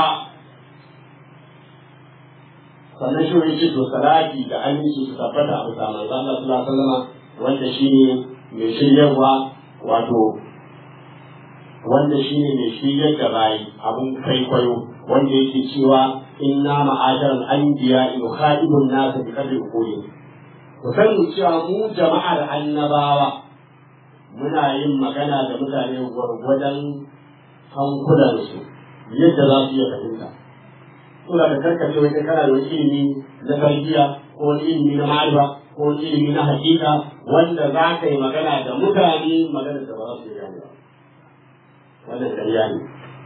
sannan shi wani ce to salati da aminci su tabbata a bisa manzo Allah sallallahu alaihi wasallam wanda shine mai shiryarwa wato wanda shi ne mai shigar da bayi abin kwaikwayo wanda yake cewa inna ma'ajaran anbiya in khalidun nasa bi kadri ukuli ku sani cewa mu jama'ar annabawa muna yin magana da mutane gwargwadon hankulansu yadda za su iya fahimta suna da karkace wata kana da wani ilimi na tarbiyya ko wani ilimi na ma'arifa ko wani ilimi na hakika wanda za ka yi magana da mutane magana da ba za su yi gane ba wannan ƙarya ne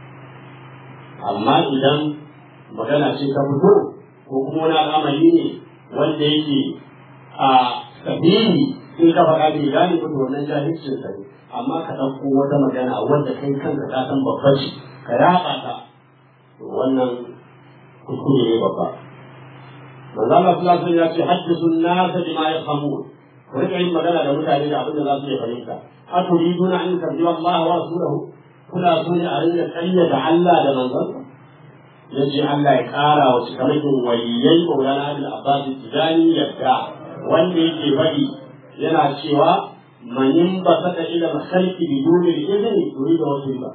amma idan magana ce ta fito ko kuma wani al'amari ne wanda yake a sabili sai ka faɗa bai gane ba to wannan jahilcin sa ne amma ka ɗauko wata magana wanda kai kanka ka san babba ce ka yaɓa ta to wannan kuskure ne babba manzo Allah sallallahu alaihi ya ce haddisu an-nas bima yafhamun ku rika yin magana da mutane da abin da za su iya fahimta aturiduna an tarjiwa Allah wa rasulahu kuna so ne a rinka kayyada Allah da manzon ya ce Allah ya ƙara wa cikamakin waliyai Maulana Abdul Abbas Tijani yadda wanda yake faɗi yana cewa manin ba saka ila masalki bi dole izini turi da wasu ba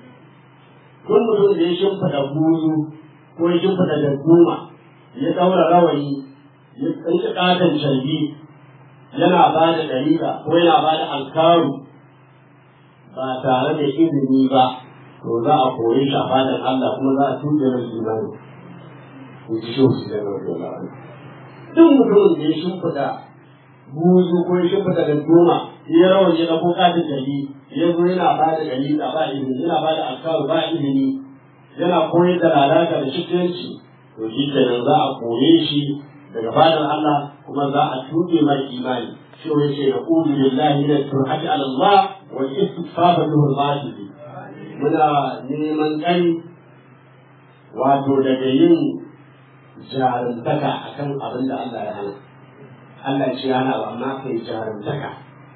kun mutum da ya shimfida buzu ko ya shimfida darduma ya ɗaura rawani ya tsinci ƙaton sharbi yana ba da dalila ko yana ba da alkaru ba tare da izini ba to za a koyi shi a fadar Allah kuma za a tuɗe mai imani in ji shi da rabu duk mutumin da ya shimfiɗa buzu ko ya shimfiɗa da goma ya rawan ya ɗauko katin jali ya zo yana ba da dalila ba izini yana ba da alkaru ba izini yana koyar da lalata da shikenci to shi kenan za a koye shi daga fadar Allah kuma za a tuɗe mai imani shi wani ce na ƙudu lillahi na turhati ala Allah wa istighfar lahu al-batil muna neman ƙari wato daga yin jarumtaka akan abin da Allah ya hana Allah ce yana ba amma kai jarumtaka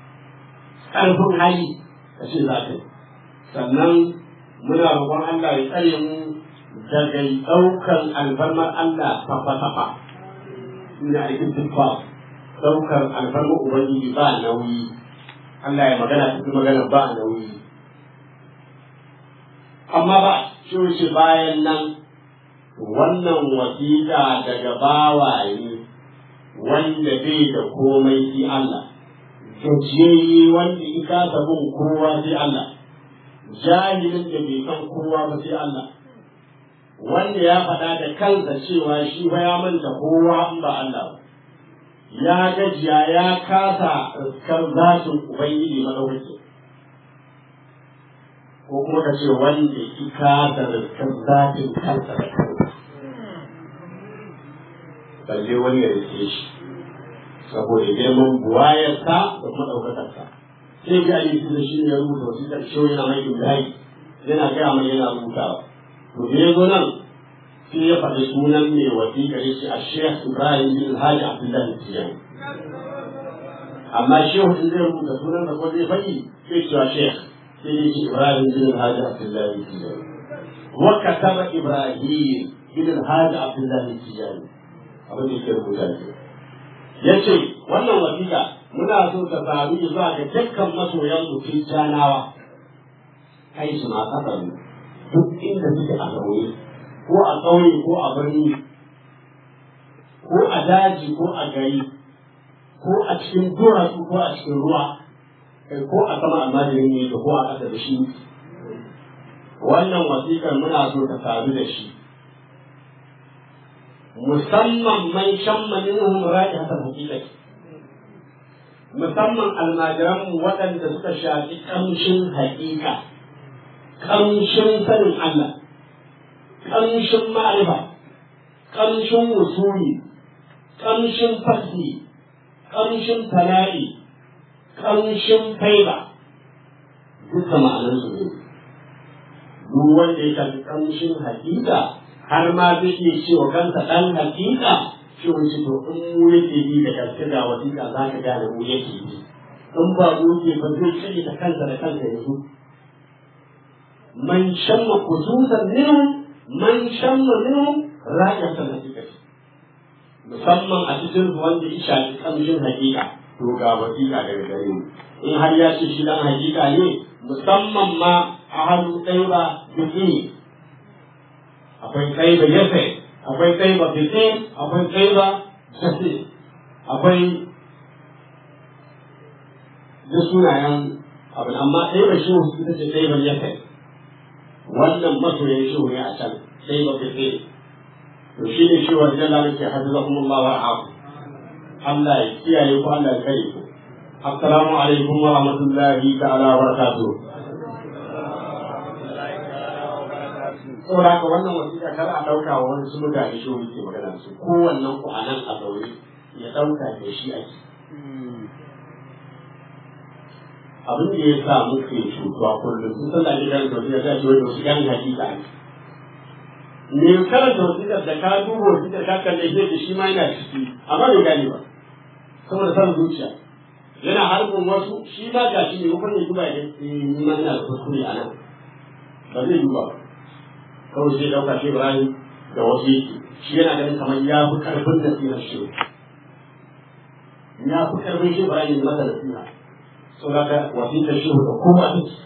ƙarfin hali ka ce za ka yi sannan muna roƙon Allah ya tsare mu daga ɗaukan alfarmar Allah fafa-fafa ina aikin tuffa ɗaukar alfarmar Ubangiji ba nauyi Allah ya magana cikin magana ba nauyi amma ba shi wuce bayan nan wannan wasiƙa daga bawaye wanda bai da komai sai Allah gajiyayye wanda ya kasa bin kowa sai Allah jahilin da bai san kowa ba sai Allah wanda ya faɗa da kansa cewa shi ba ya manta kowa in ba Allah ba ya gajiya ya kasa riskar zatin Ubangiji madaukaki ko kuma ka ce wanda ya kasa riskar zatin kansa da kansa balle wani ya rike shi saboda girman buwayarsa da kuma ɗaukakarsa sai ga ali da shi ne ya rubuta wasiƙar shi yana mai ibrahim yana gaya mai yana rubutawa to da ya zo nan sai ya faɗi sunan mai wasiƙar ya ce a shekh ibrahim bin alhaji abdullahi tijani amma shehu in zai rubuta sunan da ko zai faɗi sai cewa shekh sai ya ce ibrahim bin alhaji abdullahi tijani wa kataba ibrahim bin alhaji abdullahi tijani abin da yake rubuta ne ya ce wannan wasiƙa muna so ta sami zuwa ga dukkan masoyan mutum janawa kai su ma kasar duk inda suke a zaune ko a ƙauye ko a birni ko a daji ko a gari ko a cikin duwatsu ko a cikin ruwa kai ko a sama almajirin ne ko a ƙasa da shi wannan wasiƙar muna so ta sami da shi musamman man shamma minhum ra'ihatul haqiqati musamman almajiran waɗanda suka shafi kamshin haƙiƙa kamshin sanin Allah kamshin ma'rifa kamshin wusuli kamshin fasli kamshin tala'i kamshin faiba duka ma'anarsu ne duk wanda ya shafi kamshin haƙiƙa har ma zai iya cewa kansa ɗan hakika shi wani to in mu yake bi da gaske ga wasiƙa za ka gane mu yake bi in ba mu yake ba zai cire da kansa da kansa yanzu man shamma kususan minhum man shamma minhum ra'ayatan hakikati musamman a cikin wanda ya shafi kamshin hakika to ga wasiƙa daga gare mu in har ya ce shi dan hakika ne musamman ma a hannu ɗaya ba biki akwai kaiba yafe akwai kaiba fitin akwai kaiba jasi akwai da sunayen abin amma kaiba shi ita ce kaiba yafe wannan masoyin shi ne a can kaiba fitin to shi ne shi wajen lalata ke hafizahumullah wa afu Allah ya kiyaye ku Allah ya kare ku assalamu alaikum wa rahmatullahi ta'ala wa barakatuh saboda haka wannan wasiƙa kar a ɗauka wa wani sun mutane shi wani ke magana su kowannen ku a nan a zaune ya ɗauka da shi ake abin da ya sa muke cutuwa kullum sun san da ake gane wasiƙa ta ce wani wasu gani hakika ne me karanta wasiƙar da ka duba wasiƙar ka kalle shi da shi ma yana ciki amma bai gane ba saboda san zuciya yana harbin wasu shi ma ga shi ne kuma ya duba ya ni ma ina da kuskure a nan ba zai duba ba kawai sai ɗauka shi Ibrahim da wasu shi yana ganin kamar ya fi ƙarfin nasihar shi ya fi ƙarfin shi Ibrahim da masa nasiha saboda ka wasiƙar shi da kowa ta ci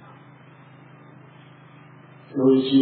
sai ce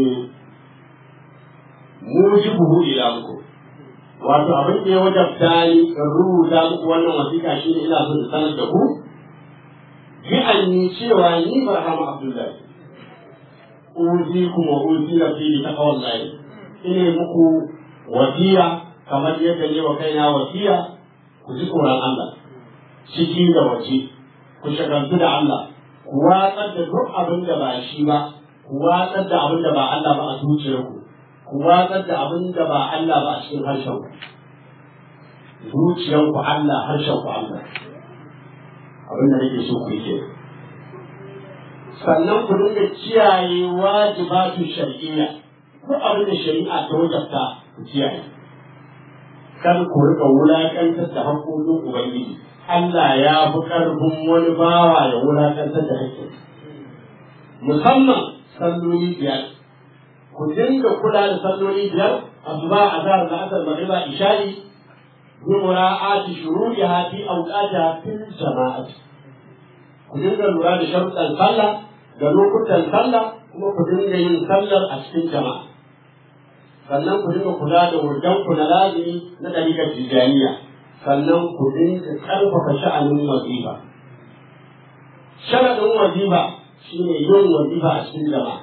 mujibuhu ila muku wato abin da ya wajabta ni in rubuta muku wannan wasiƙa shi ne ina so da sanar da ku bi an yi cewa ni Barhama Abdullahi uzikum wa uzila fi taqwallahi ine muku wasiya kamar yadda ne wa kaina wasiya ku ji tsoron Allah ciki da waje ku shagaltu da Allah ku watsar da duk abin da ba shi ba ku watsar da abin da ba Allah ba a zuciyarku ku watsar da abin da ba Allah ba a cikin harshen ku zuciyarku Allah harshen ku Allah abin da nake so ku yi kenan sannan ku dinga kiyaye wajibatu shar'iyya ko abin da shari'a ta wajabta ku kiyaye kar ku rika wulakantar da haƙoƙin ubangiji Allah ya fi ƙarfin wani bawa ya wulakantar da haƙƙin musamman salloli biyar ku dinga kula da salloli biyar asuba azhar da asar magriba isha'i bi mura'ati shuru'iha fi awqatiha fil jama'ati ku dinga lura da sharuɗan sallah da lokutan sallah kuma ku dinga yin sallar a cikin jama'a sannan ku dinga kula da wurdan ku na lazimi na ɗariƙar tijaniya sannan ku dinga ƙarfafa sha'anin wazifa sharaɗin wazifa shine yin wazifa a cikin jama'a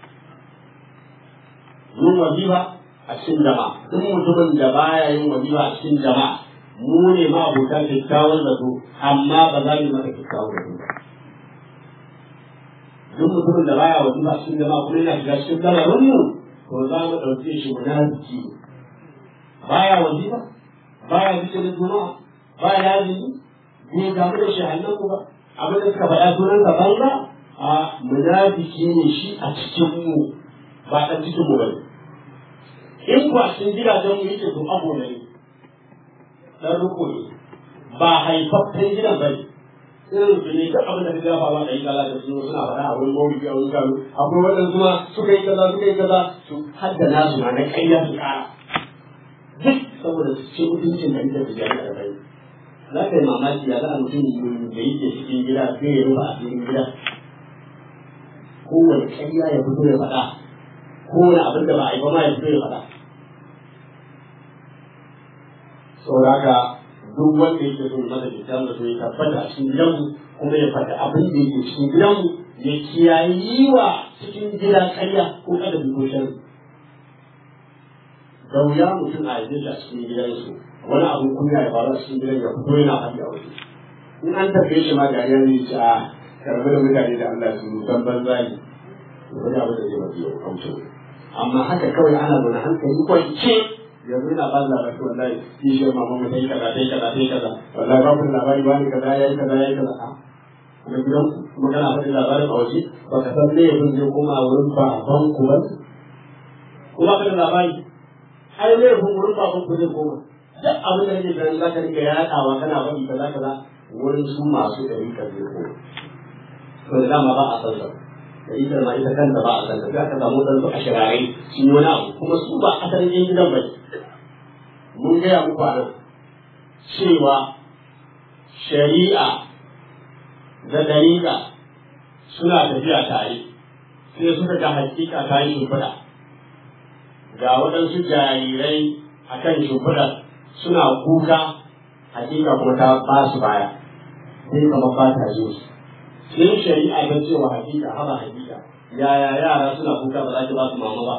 yin wazifa a cikin jama'a duk mutumin da baya yin wazifa a cikin jama'a mu ne ma abokan kyakkyawan zato amma ba za mu maka kyakkyawan zato ba duk mutumin da baya wazifa a cikin jama'a kuma yana shiga cikin lamarin mu to za mu ɗauke shi munafiki baya wazifa baya zikirin juma'a ba ya yi bai damu da shahannan ku ba abin da suka faɗa sunan ka banza a munafiki ne shi a cikin mu ba ɗan cikin mu bane in ku a cikin gidajen mu yake to abu ne dan ruko ne ba haifaffen gidan bane irin su ne duk abin da ka gafa ba da yi kaza da su suna faɗa a wani mawuyi a wani kano akwai waɗansu ma suka yi kaza suka yi kaza su haddana su ma na ƙarya su ƙara duk saboda su ce mutuncin da ita su jari da bai za ka yi mamaki ya za a mutum da yake cikin gida sai ya rufa a cikin gida kowane ƙarya ya fito ya faɗa kowane abin da ba a yi ba ma ya fito ya faɗa saboda haka duk wanda yake so masa kyakkyawan da so ya tabbata a cikin gidanmu kuma ya faɗi abin da yake cikin gidanmu ya kiyaye yi wa cikin gida ƙarya ko kada bi ko shan da wuya mutum a yanzu shi a cikin gidansu wani abin kunya ya faru a cikin gidan ya fito yana faɗi a waje in an tafiye shi ma da ya ne ci a karbi da mutane da Allah su san banza ne wani abin da zai mafi yau kamto amma haka kawai ana zaune hankali kwance yanzu ina ba labari wallahi shi shi mama mu sai kaza sai kaza sai kaza wallahi ba kun labari ba ni kaza yayi kaza yayi kaza a kuma gidan kuma kana faɗin labarin a waje ba ka san me yanzu zai koma wurin baban ku ba kuma ka da labari ai ne kun wurin baban ku zai koma duk abin da kake ganin za ka rika yaɗawa kana faɗi kaza kaza wurin su masu ɗari ka zai koma to da dama ba a san sa da ita ma ita kanta ba a san ta sai aka samu dan su a shirarai sun yi wani abu kuma su ba asalin yin gidan ba mun gaya muku a nan cewa shari'a da dariƙa suna tafiya tare sai suka ga hakika ta yi shimfiɗa ga waɗansu jarirai a kan shimfiɗa suna kuka hakika kuma ta ba su baya sai kamar ba ta jin su sai shari'a ta ce wa hakika haba hakika yaya yara suna kuka ba za ki ba su mama ba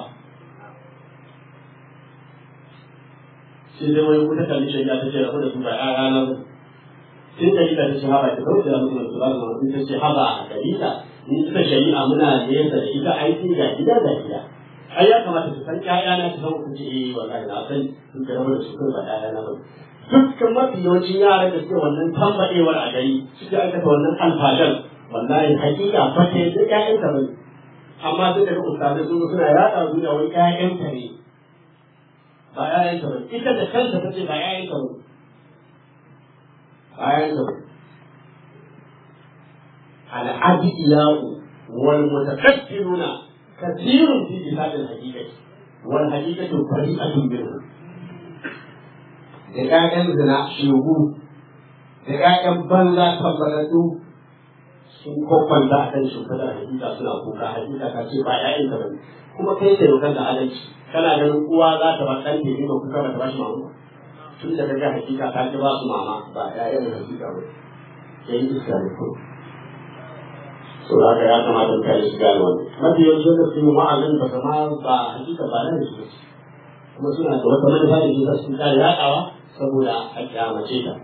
sai dai wani kuta kalli shari'a ta ce rabu da su ba yaya na ba sai dalila ta ce haba ki kauce da mutum su ba su mama ta ce haba a dalila ni ita shari'a muna nesa da ita aiki ga gida ga gida ai ya kamata su san ƴaƴa na su san ku ce eh wallahi na san sun ga rabu da su kai ba ƴaƴa na ba dukkan mafi yawancin yaran da suke wannan tambaɗewar a gari suke aikata wannan alfajar wallahi hakika fa ta yi duk ƴaƴanta bane amma sai daga ustazai sun suna yaɗa duniya wani ƴaƴanta ne ba ƴaƴanta bane ita da kanta ta ce ba ƴaƴanta bane ba ƴaƴanta bane الأدعياء والمتكبرون كثير في كتاب الحقيقة والحقيقة بريئة منهم da ƴaƴan zina shegu da ƴaƴan banza tabbatattu sun kwakwanta a kan shimfiɗar hakika suna kuka hakika ka ce ba ƴaƴan ka bane kuma kai da yau da adalci kana ganin uwa za ta ba ɗan ne ba kuka ba ta ba shi mama tun da kaga hakika ta ki ba su mama ba ƴaƴan hakika ba yayin iska ne ko so da ya kamata mutane su gane wannan mafi yawanci wanda su yi wa'azin ba kama ba hakika ba na da su kuma suna da wata manufa da su sun kare yaɗawa saboda a kyamace ta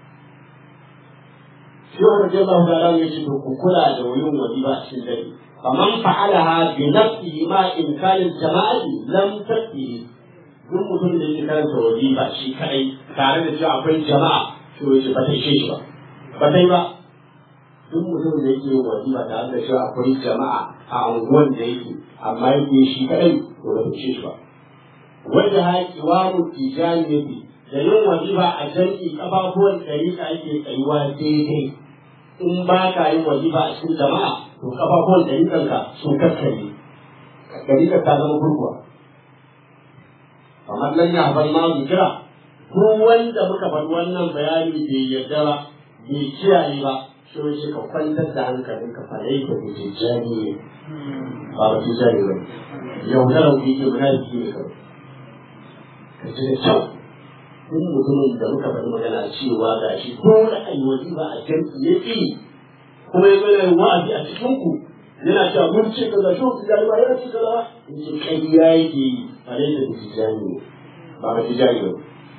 shi wanda ke ba da ran yace to ku kula da wurin wajiba a cikin dare faman fa'alaha bi nafsihi ma imkanin jama'ati lam tafi duk mutum da yake karanta wajiba shi kadai tare da cewa akwai jama'a to yace ba ta ishe shi ba ba ta yi ba duk mutum da yake wajiba tare da cewa akwai jama'a a unguwan da yake amma yake shi kadai to ba ta ishe shi ba wanda haƙi wa mutijaniyati da yin wajiba a jam'i kafafuwan ɗariƙa ake tsayuwa daidai in ba ka yin wajiba a cikin jama'a to kafafuwan ɗariƙanka sun kakkare ɗariƙar ta zama gurguwa kamar nan ya bar ma kira ko wanda muka bar wannan bayani bai yarda ba bai kiyaye ba shi wai shi ka kwantar da hankalin ka fa yayi ka kuce jani ne ba ba tijani ba yaudarar ku yake munafiki ne kawai ka ji da kyau in mutumin da muka faɗi magana cewa ga shi dole a yi wajiba a jam'i ya ƙi kuma ya zai wa'azi a cikin ku yana cewa mun ce kaza shi ku jari ba yana ce kaza ba in ce ƙarya yake yi ba dai da ku tijani ne ba ba tijani ba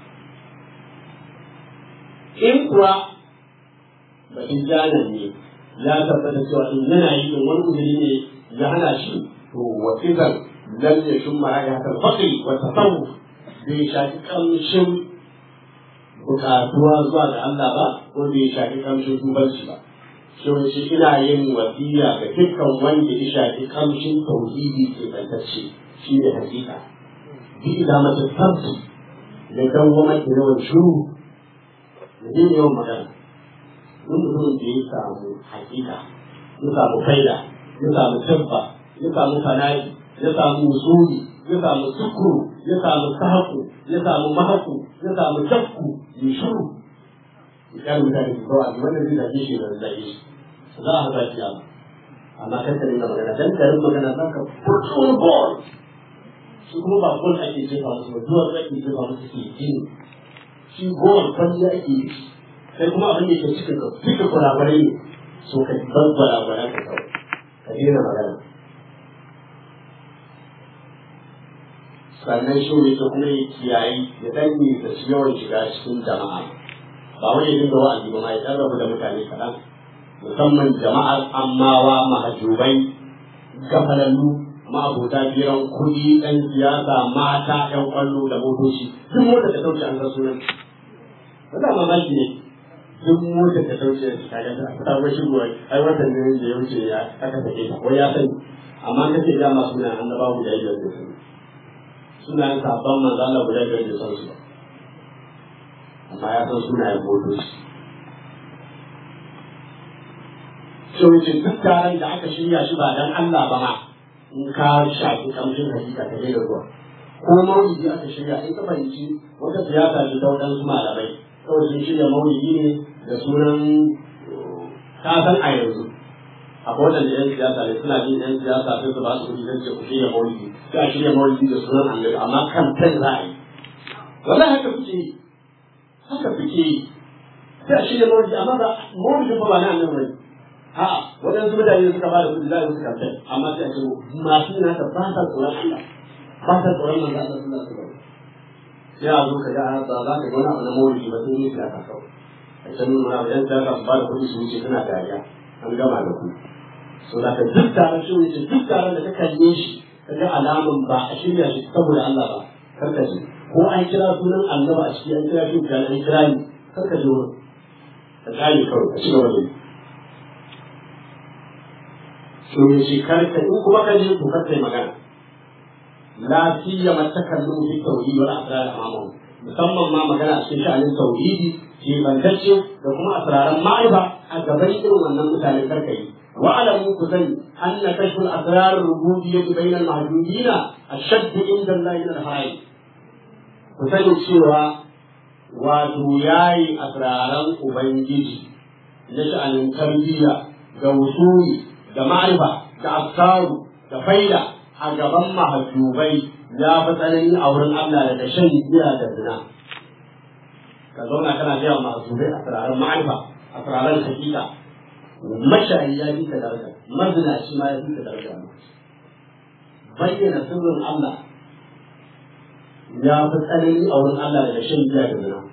in kuwa ba tijanan ne ya tabbata cewa in yana yi in wani uzuri ne ya hana shi to wa idan lam yashum ma ya haka faqi wa tasawuf bai shafi kamshin bukatuwa zuwa ga Allah ba ko bai shafi kamshin tubanci ba shi wace ina yin wasiya ga dukkan wanda ya shafi kamshin tauhidi ke bantacce shi ne hakika bi da mata sabbi da dan goma ke yawan shuru da zai yawan magana mun mutumin da ya samu hakika ya samu faida ya samu tabba ya samu fana'i ya samu usuli ya samu sukuru ya samu sahaku ya samu mahaku ya samu jakku ya shuru ya kare mutane su kawai wannan zai zaɓe shi da zai shi za a haɗa shi amma amma kan ka dinga magana dan karin magana za ka fito ball shi kuma ba gol ake jefa musu ba duwar ake jefa musu ke gini shi gol kwalli ake yi sai kuma abin da ke cikin ka duka kurakurai ne so ka ban kurakurai ka kawai ka daina magana sannan shi ne ta kuma ya kiyayi ya dan da su yawan shiga cikin jama'a ba wani ya dinga wa'azi ba ma ya dan rabu da mutane kaɗan musamman jama'ar ammawa mahajubai gafalallu ma'abota biyan kuɗi ɗan siyasa mata ƴan ƙwallo da motoci duk mota ta ɗauke an ga sunan wanda mamaki ne duk mota ta ɗauke ta ga ta ta ga shigo ai watan ne da ya wuce ya aka sake ta ko ya sani amma kace da ma suna annabawa guda biyar da su sunayen sabon manzo Allah guda biyar da san su amma ya san sunayen motoci so yace duk taron da aka shirya shi ba dan Allah ba ma in ka shafi kamshin hakika ta daina zuwa ko maulidi aka shirya in ka fahimci wata siyasa ce ta waɗansu malamai kawai sun shirya maulidi ne da sunan kasan a yanzu akwai wadanda yan siyasa ne suna jin yan siyasa sai su ba su kuɗi don ce ku shirya maulidi sai a shirya maulidi da sunan annabi amma kan kan za a yi wallahi haka kuke yi haka kuke yi sai a shirya maulidi amma ba maulidi ba ba na annabi bane a'a waɗansu mutane suka ba da kuɗi za a yi musu kamfen amma sai a ce masu yin haka ba sa tsoron Allah ba sa tsoron manzo Allah sallallahu alaihi wasallam sai a zo ka ga ba za ka ga wani abu na maulidi ba sai ne siyasa kawai a can nuna wa yan siyasa su ba da kuɗi su wuce suna dariya an gama da ku so da ka duk taron shi wuce duk taron da ka kalle shi ka ga alaman ba a shirya shi saboda Allah ba kar ka ji ko an kira sunan Allah a ciki an kira shi da an kira ni kar ka ji wurin ka kare kawai ka ci gaba da yi so ne shi kar ka in kuma ka je to kar kai magana la siyama takallu fi tawhid wal asrar amamu musamman ma magana a cikin sha'anin tauhidi ke bantacce da kuma asraran ma'aifa a gaban irin wannan mutane karka yi wa alamu ku sani anna kashful asrar rububiyyati bainal mahdudina ashaddu inda Allah min al-hayy ku sani cewa wato yayi asraran ubangiji na sha'anin tarbiyya ga wusuli da ma'aifa da afsaru da faida a gaban mahajjubai ya fi tsanani a wurin Allah daga shan giya da zina ka zauna kana biya mahajjubai a turaren ma'aifa a turaren hakika mashayi ya fi ka daraja mazinaci ma ya fi ka daraja bayyana sirrin Allah ya fi tsanani a wurin Allah daga shan giya da zina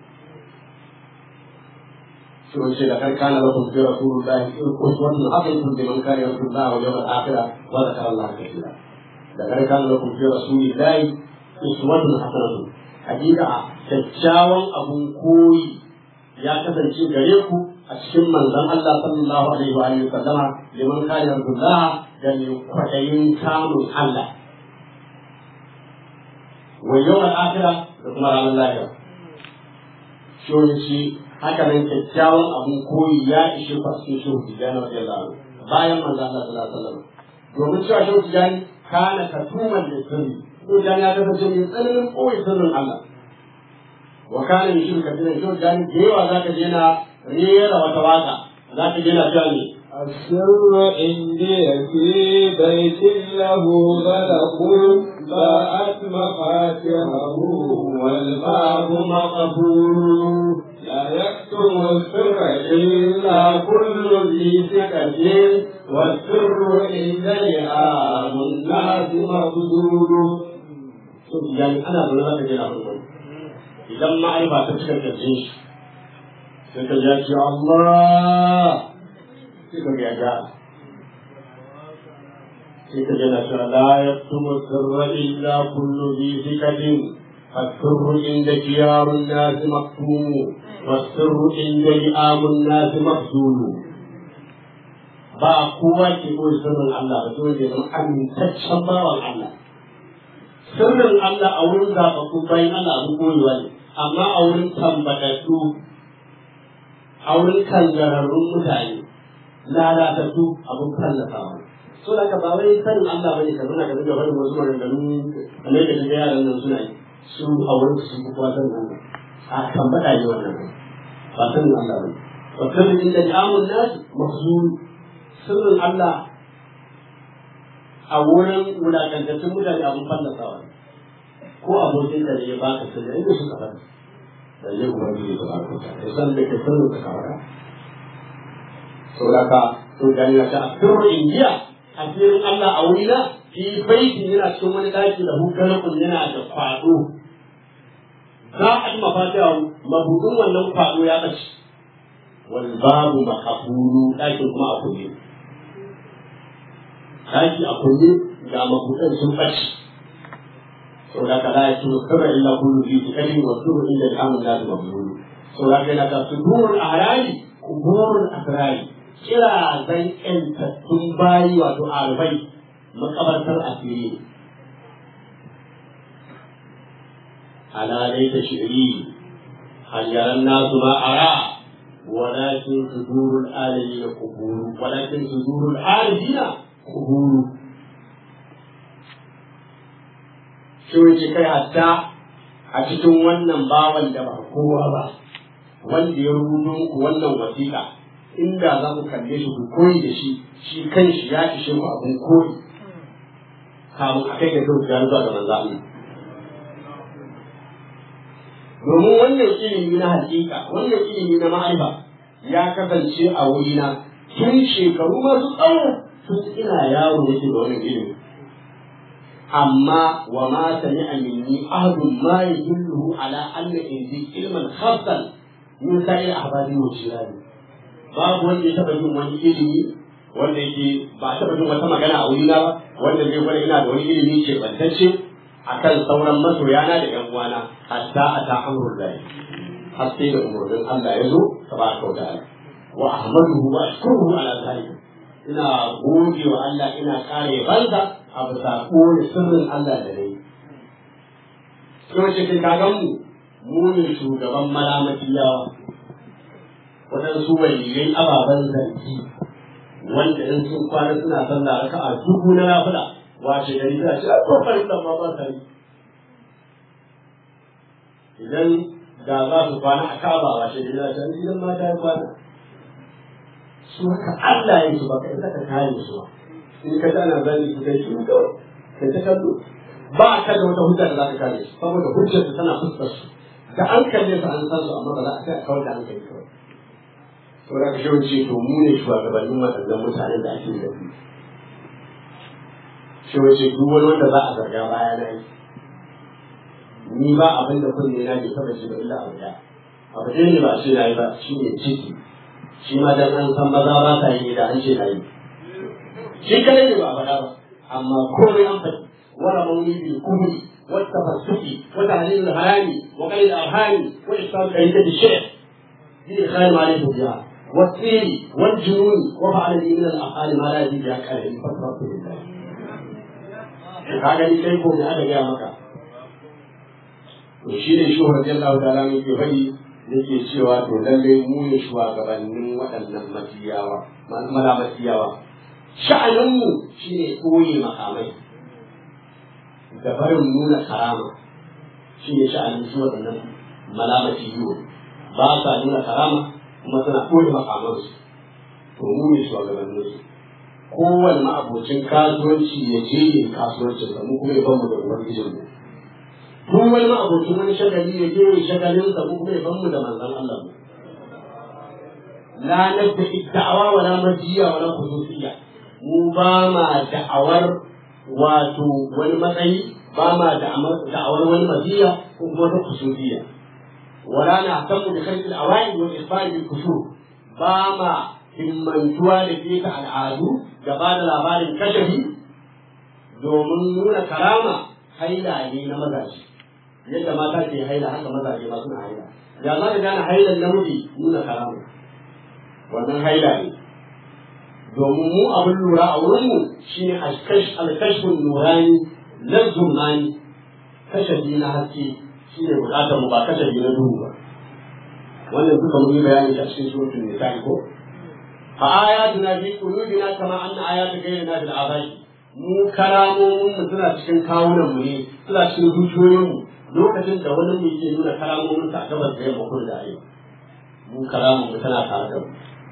sun ce da kar kana lakum fi rasulillahi uswatun hasanatun liman kana yarju Allah wal yawmal akhir wa dhakara Allah kathira da kar kana lakum fi rasulillahi uswatun hasanatun hakika kyakkyawan abun koyi ya kasance gare ku a cikin manzon Allah sallallahu alaihi wa alihi sallama liman kana yarju Allah da mai kwaɗayin kamun Allah wa yawmal akhir da kuma ranar lahira shi haka nan kyakkyawan abun koyi ya ishe ku a cikin shehu tijjani wa sallallahu bayan manzo Allah sallallahu alaihi wasallam domin cewa shehu tijjani kana katuman da sirri shehu tijjani ya kasance mai tsananin koyi sirrin Allah wa kana min shirka tana shehu tijjani da yawa zaka je na rera wata waka zaka je na cewa ne السر عندي في بيت له غلق باءت مفاتحه والباب مقبول لا يكتم السر إلا كل ذي ثقة والسر عند لئام الناس مبذول yani ana zaune zaka je na farko idan ma'aifa ta cika kirjin shi sai ka ya ce Allah sai ka ga ya sai ka jana cewa la yaktumu sirra illa kullu bi zikatin فالسر عند خيار الناس مكتوم والسر عند لئام الناس مخزون ba kowa ke koyi sirrin Allah ba dole ya zama amintaccen bawan Allah sirrin Allah a wurin zaɓaɓɓu bayan Allah abin koyewa ne amma a wurin tambatattu a wurin kangararrun mutane lalatattu abin fallafawa so da ka ba wai sanin Allah bane ka zuna ka dinga barin wasu maganganu kamar da kaga yaran nan suna yi su a wurin su sun kuwa sanin Allah a tambata ne wannan ba sanin Allah bane wa kullu inda ja'amun nas mahzun sirrin Allah a wurin wulakantattun mutane abin fallafawa ne ko abokin da ya baka sirri inda suka fara da zai ubangiji da barko ta ya san da ke sirrin ka kawara saboda ka to da ya ta sirrin indiya asirin Allah a wurina fi baiti yana cikin wani daki da hukarukun yana da kwado za a yi mafatiha mabudin wannan kwado ya ɓace wal babu makafuru ɗakin kuma a kulle ɗaki a kulle ga mabudan sun ɓace saboda ka la yasu sirra illa kullu fi tikali wa sirru illa al-amr la mabdul saboda ka yana ta sudurul ahrari kuburul asrari kira zan ƴantattun bayi wato arbai makabartar asiri ala dai ta shiri hal yaran nasu ma ara ولكن صدور الآلين قبور ولكن صدور العارفين قبور shi wuce kai hatta a cikin wannan bawan da ba kowa ba wanda ya rubuto muku wannan wasiƙa inda za ku kalle shi ku koyi da shi shi kan shi ya ishe ku abin koyi kamun a kai ga kyau ya zuwa ga manzo Allah domin wannan ilimi na hakika wannan ilimi na ma'aifa ya kasance a wurina tun shekaru masu tsawo tun ina yaro yake da wannan ilimi amma wa ma sami'a minni ahadun ma yadullu ala anna indi ilman khassan min sa'ir ahbari wa shirani babu wanda ya taba jin wani ilimi wanda yake ba taba jin wata magana a wurina ba wanda zai gwada ina da wani ilimi ce bantacce akan sauran masoyana da yan uwana hatta ata amrul lahi har sai da umurnin Allah ya zo tabaraka wa ta'ala wa ahmaduhu wa ashkuruhu ala zalika ina gode wa Allah ina kare banza a bisa kore sirrin Allah da nayi kuma cikin kagan mu mu ne shugaban malamatiyawa waɗansu waliyai ababen zargi wanda in sun kwana suna sallah raka'a dubu na nafila wace gari ta ce a kokarin da ma ba ta yi idan da za su kwana a kaba wace gari ta ce idan ma ta yi kwana su haka Allah ya su baka isa ka kare su ba in ka tana zani su kai shi kawai kai ta kallo ba ka da wata hujja da za ka kare su saboda hujjar su tana fuskar su da an kalle su an san su amma ba za a kai a kawar da an kai kawai saboda ka shi to mu ne shugabannin waɗannan mutanen da ake da su shi wace duk wani wanda za a zarga baya na yi ni ba abin da kunne na bai taba shi ba illa abu ɗaya abu ɗaya ne ba shi na yi ba shi ne ciki shi ma dan an san maza ba sa yi da an ce na yi shi kadai ne ba a faɗa ba amma komai an faɗi wala mauni bil kubri wata fasuki wata halilul harami wa qalil arhami wa islam qaidati shaykh bi khair ma alayhi biha والسير والجنون وفعل لي من الافعال ما لا يجوز لك عليه فتره لله ka gani kai ko me aka gaya maka to shi ne shi radiyallahu ta'ala ne ke faɗi yake cewa to lalle mu ne shugabannin waɗannan matiyawa mala matiyawa sha'anin mu shine koyi makamai da barin nuna karama shi ne sha'anin su waɗannan mala matiyo ba sa nuna karama kuma suna koyi makamansu to mu ne shugabannin su kowane ma'abocin kasuwanci ya je yin kasuwancin sa mu kuma ya bamu da ubangijin mu duk wani ma'abocin wani shagali ya je yin shagalin sa mu kuma ya bamu da manzon Allah mu la nabda da'awa wa la majiya wa la khususiyya mu ba ma da'awar wato wani matsayi ba ma da'awar wani majiya ko kuma wata khususiyya wala na tamu da khalqil awaid wal isfar bil kusur ba ma himmantuwa da ke ta al'adu da ba da labarin kashafi domin nuna karama haila ne na magaji yadda mata ke haila haka mazaje ma suna haila ya za ka gane hailan namiji nuna karamu wannan haila ne domin mu abin lura a wurinmu shine alkashfin nurani na zumani kashafi na haske shine bukatar mu ba kashafi na duhu ba wannan duka mun yi bayani a cikin suratul nisa ko fa ayatuna fi qulubina kama anna ayatu ghayrina bil abai mu karamomin mu suna cikin kawunan mu ne suna cikin zuciyoyin mu lokacin da wani mu yake nuna karamomin sa a gabas da yamma kudu da arewa mu karamun mu tana tare da mu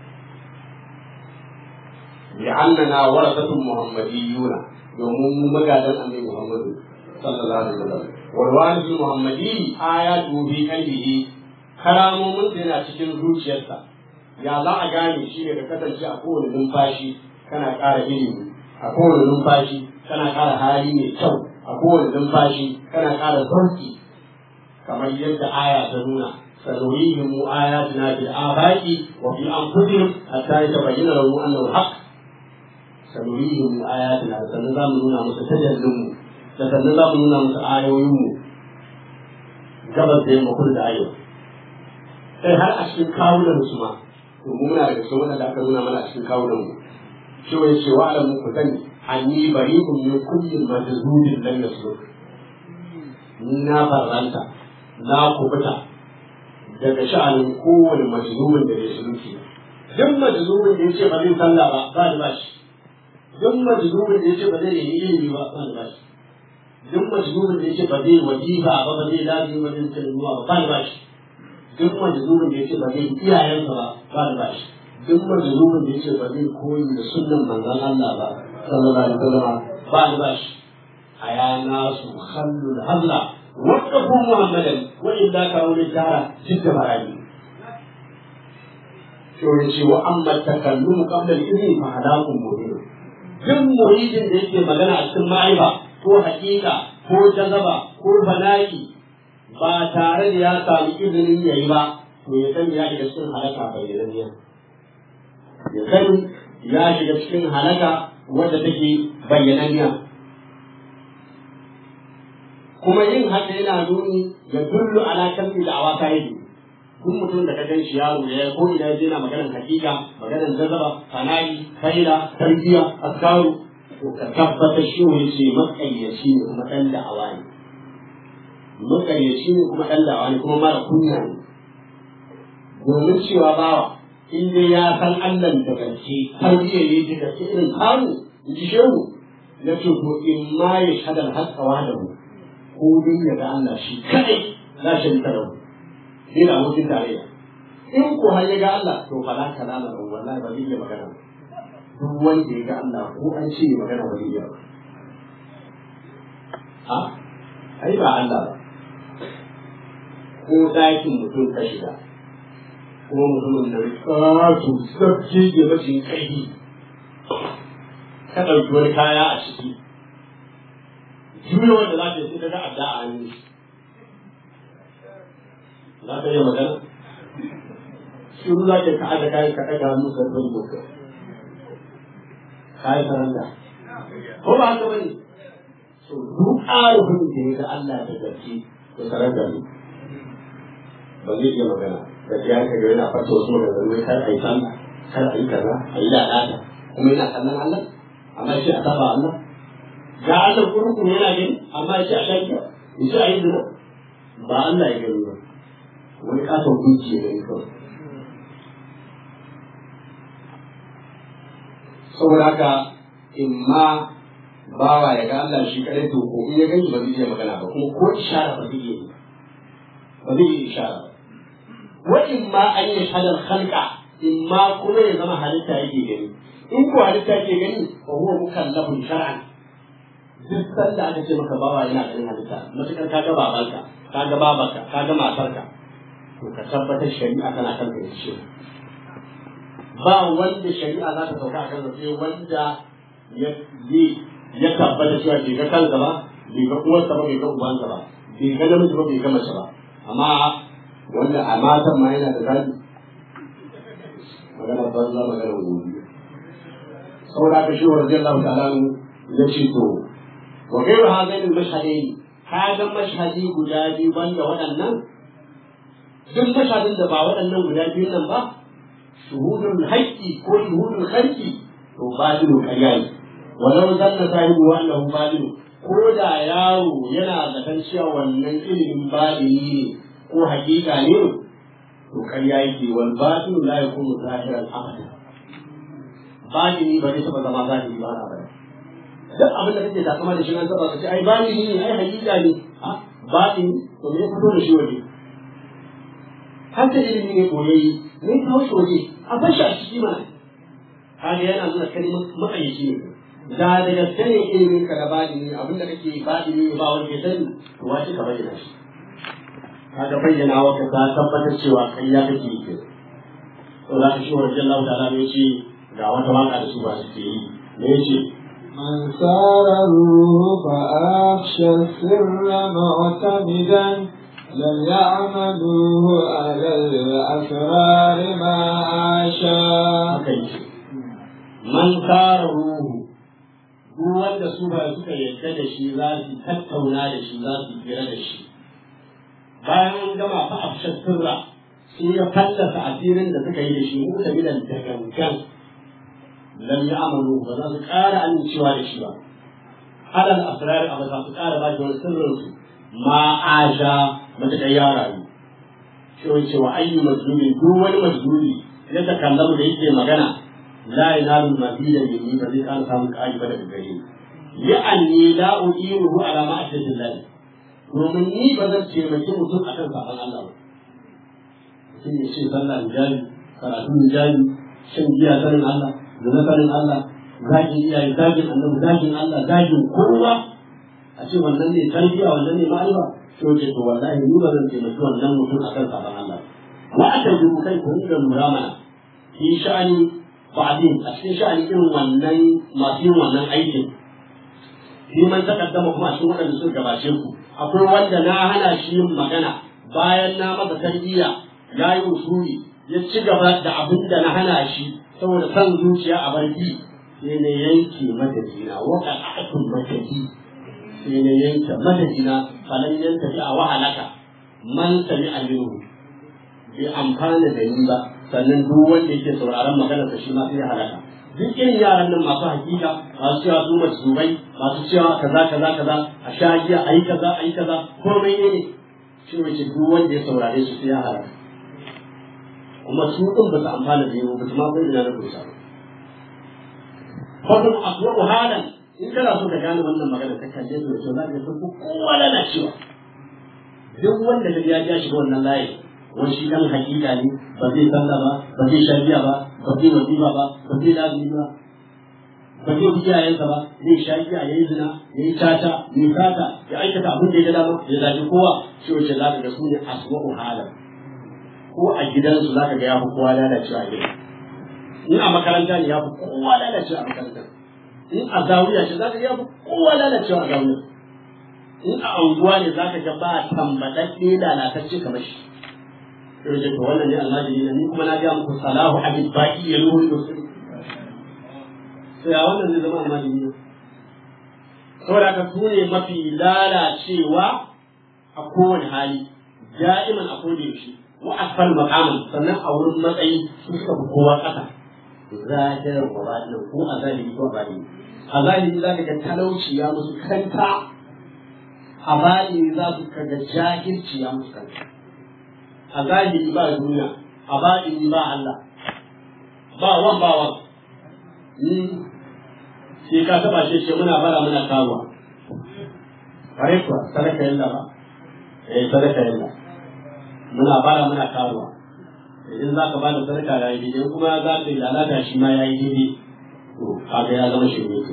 لأننا ورثة محمديون يوم مجادا أمي محمد صلى الله عليه وسلم والوالد المحمدي آياته في قلبه karamomin da yana cikin zuciyarsa ya za a gane shi ne ka kasance a kowane numfashi kana ƙara ilimi a kowane numfashi kana ƙara hali mai kyau a kowane numfashi kana ƙara sauki kamar yadda aya ta nuna sanurihim ayatina bil afaqi wa fi anfusihim hatta yatabayyana lahum annahu haqq sanurihim ayatina sannan za mu nuna musu tajallin mu da sannan za mu nuna musu ayoyin mu gabas da yamma kudu da arewa sai har a cikin kawunan su ma to mu muna daga cikin wanda aka nuna mana a cikin kawunan mu shi wai ce wa alamu ku sani anni bari'un min kulli majzubin lam yasluk ni na farranta na kubuta daga sha'anin kowane majzubin da ya suluki duk majzubin da ya ce ba zai sallah ba ba da bashi duk majzubin da ya ce ba zai yi ilimi ba ba da bashi duk majzubin da ya ce ba zai wajiba ba ba zai lafi ba zai kalmuwa ba ba da bashi duk majzumin da yace ba zai iyayensa ba ba da bashi duk majzumin da yace ba zai koyi da sunnan manzon Allah ba sallallahu alaihi wasallam ba da bashi aya nasu khallul hazla waqafu muhammadan wa illa kanu lijara jidda barani to yace wa amma takallumu qabla al-idhni fa hadakum mubin duk muridin da yake magana a cikin ma'aiba ko hakika ko jazaba ko bala'i ba tare da ya sami izinin ya yi ba to ya sani ya shiga cikin halaka bayyananniya ya sani ya shiga cikin halaka wadda take bayyananniya kuma yin haka yana nuni ya dullu ala kalmi da awaka yake kun mutum da ka gan shi yaro ya ko ina yana maganar hakika maganar jazaba fanari kaila tarbiya askaru to ka tabbatar shi ne ce makayyaci ne kuma dan da'awa ne makaryaci ne kuma ɗan dawa ne kuma mara kunya ne domin cewa bawa in dai ya san Allah da gaske har iya ne da gaske irin kamu in ji shehu na ce ko in ma ya shadar haskawa da mu ko dai ya ga Allah shi kadai za shi ta da mu ni da abokin tarayya in ko har ya ga Allah to fa la kalama da wallahi ba zai iya magana duk wanda ya ga Allah ko an ce magana ba zai iya ba ha ai ba Allah ba ko ɗakin mutum ka shiga kuma mutumin da ƙato sarki da rashin ƙarfi ka ɗauki wani kaya a ciki juya wanda za ta yi sai daga adda a hannu za ka yi magana shiru za ka ka'a da kayan ka ɗaga hannu ka ɗaga muka kayan saranda ko ba haka bane so duk ƙarfin da ya ga Allah da gaske da saranda ne ba zai iya magana da ya ka ga yana fata wasu maganganu kar a yi sallah kar a yi kaza a yi lalata kuma yana kallon Allah amma shi a saba Allah ga Allah kurkuru yana gani amma shi a shan kyau in shi a yi zina ba Allah ya gani ba wani katon gunki ya gani kawai saboda haka in ma bawa ya ga Allah shi kadai to ko in ya gani ba zai iya magana ba kuma ko ishara ba zai iya yi ba zai iya ishara ba wa in ma an yi hadar halka in ma kuma ya zama halitta yake gani in ko halitta yake gani fa huwa mukallafun shar'an duk sanda aka ce maka bawa yana ganin halitta matukar ka ga babanka ka ga babanka ka ga matarka to ka tabbatar shari'a tana kan ka ce ba wanda shari'a za ta sauka a kan sai wanda ya ya tabbata cewa bai ga kansa ba bai ga uwarsa ba bai ga ubansa ba bai ga namiji ba bai ga mace ba amma wanda a matan ma yana da zaɓi magana banza magana gobe saboda haka shi wa radiyallahu ta'ala ya ce to wa gairu hadain al-mashhadain ka ga mashhadi guda biyu banda waɗannan duk mashhadin da ba waɗannan guda biyu nan ba shuhudul haqqi ko shuhudul khalqi to badilu ƙarya ne walau zanna sahibu wa annahu badilu ko da yaro yana zaton cewa wannan ilimin badini ne ko hakika ne to ƙarya yake wal batilu la yakunu zahiran abada badini ba zai taɓa zama zahiri ba na bane duk abin da kake takama da shi an taɓa ka ce ai badini ne ai hakika ne ha badini to me ya fito da shi waje haka ilimi ne koyayi ne kawo shi waje a bar shi a ciki mana kaga yana nuna kalmar matsayici ne da da gaske ne ilimin ka da badini abin da kake badini ba wanda ya sani to wace ka bayyana shi kaga bayyana wa ka ta tabbatar cewa kai ya kake yi ke to za ka shi wa jallahu ta'ala ne ce ga wata waka da su ba su ke yi ne ce من سار الروح فأخشى السر معتمدا لم يعملوه على الأسرار ما عاشا haka yake man kara ruhu duk wanda su ba suka yarda da shi za su tattauna da shi za su hira da shi bayan an gama fa afshar sirra sai ya fallasa asirin da suka yi da shi mu da bidan da gangan lam ya'malu ba za su ƙara amincewa da shi ba alal asrar a ba za su ƙara ba shi wani sirrin su ma asha mata ya rayu shi wani cewa ayyu majnuni duk wani majnuni ya takallamu da yake magana la yanalu mazida minni ba zai ƙara samun ƙari ba daga gare ni li'anni la u'inuhu ala ma'asiyatin lahi domin ni ba zan taimaki mutum akan saban Allah ba mutum ya ce sallah hijabi karatu hijabi shan giya sanin Allah zina sanin Allah zagin iyaye zagin annabi zagin Allah zagin kowa a ce wannan ne tarbiya wannan ne ma'arifa to ce to wallahi ni ba zan taimaki wannan mutum akan saban Allah wa aka yi kai ku da lura mana fi sha'ani ba'din a cikin sha'ani irin wannan masu yin wannan aikin shi man takaddama kuma a cikin waɗanda suka gabace ku akwai wanda na hana shi yin magana bayan na masa tarbiyya ya yi usuli ya ci gaba da abin da na hana shi saboda son zuciya a barki sai na yanke madadina waka akun madadi sai na yanke madadina falan yanta fi a wahalaka man sami aminu bai amfana da ni ba sannan duk wanda yake sauraron maganar shi ma sai ya halaka duk irin yaran nan masu hakika masu cewa su masumai masu cewa kaza kaza kaza a sha giya a yi kaza a yi kaza komai ne ne shi wace duk wanda ya saurare su sai ya halaka kuma su din ba su amfana da yau ba su ma san ina na kusa ba fadin aswa'u halan in kana so ka gane wannan magana ta kalle su da kyau za ka ga sun fi kowa lalacewa duk wanda ka ya ja shi wannan layi wani shi dan hakika ne ba zai sallah ba ba zai sharbiya ba ba zai wazifa ba ba zai lazimi ba ba zai bi iyayensa ba zai sha giya ya yi zina ya yi caca ya yi sata ya aikata abin da ya ga dama ya zaɓi kowa shi wace za ka ga su ne asma'u halan ko a gidansu za ka ga ya fi kowa lalacewa a gidan in a makaranta ne ya fi kowa lalacewa a makarantar in a zawiya ce za ka ga ya fi kowa lalacewa a zawiya in a unguwa ne za ka ga ba tambaɗaɗɗe lalatacce kamar shi sai wajen to wannan ne almajiri na ni kuma na ga muku salahu abin baki ya ruhu yusuf sai a wannan zai zama almajiri ne saboda haka su ne mafi lalacewa a kowane hali da'iman a koda yaushe wa asfal maqaman sannan a wurin matsayi su suka fi kowa ƙasa zahirar wa batin ko a zahiri ko a batini a zahiri za ka ga talauci ya musu kanta a batini za su kaga jahilci ya musu kanta a zahiri ba duniya a batini ba Allah ba wan ba wan ni sai ka taba shi ce muna bara muna karuwa kare kuwa sadaka yalla ba eh sadaka yalla muna bara muna karuwa idan za ka ba da sadaka ya yi daidai kuma za ka yi lalata shi ma ya yi daidai to kaga ya zama shi ne to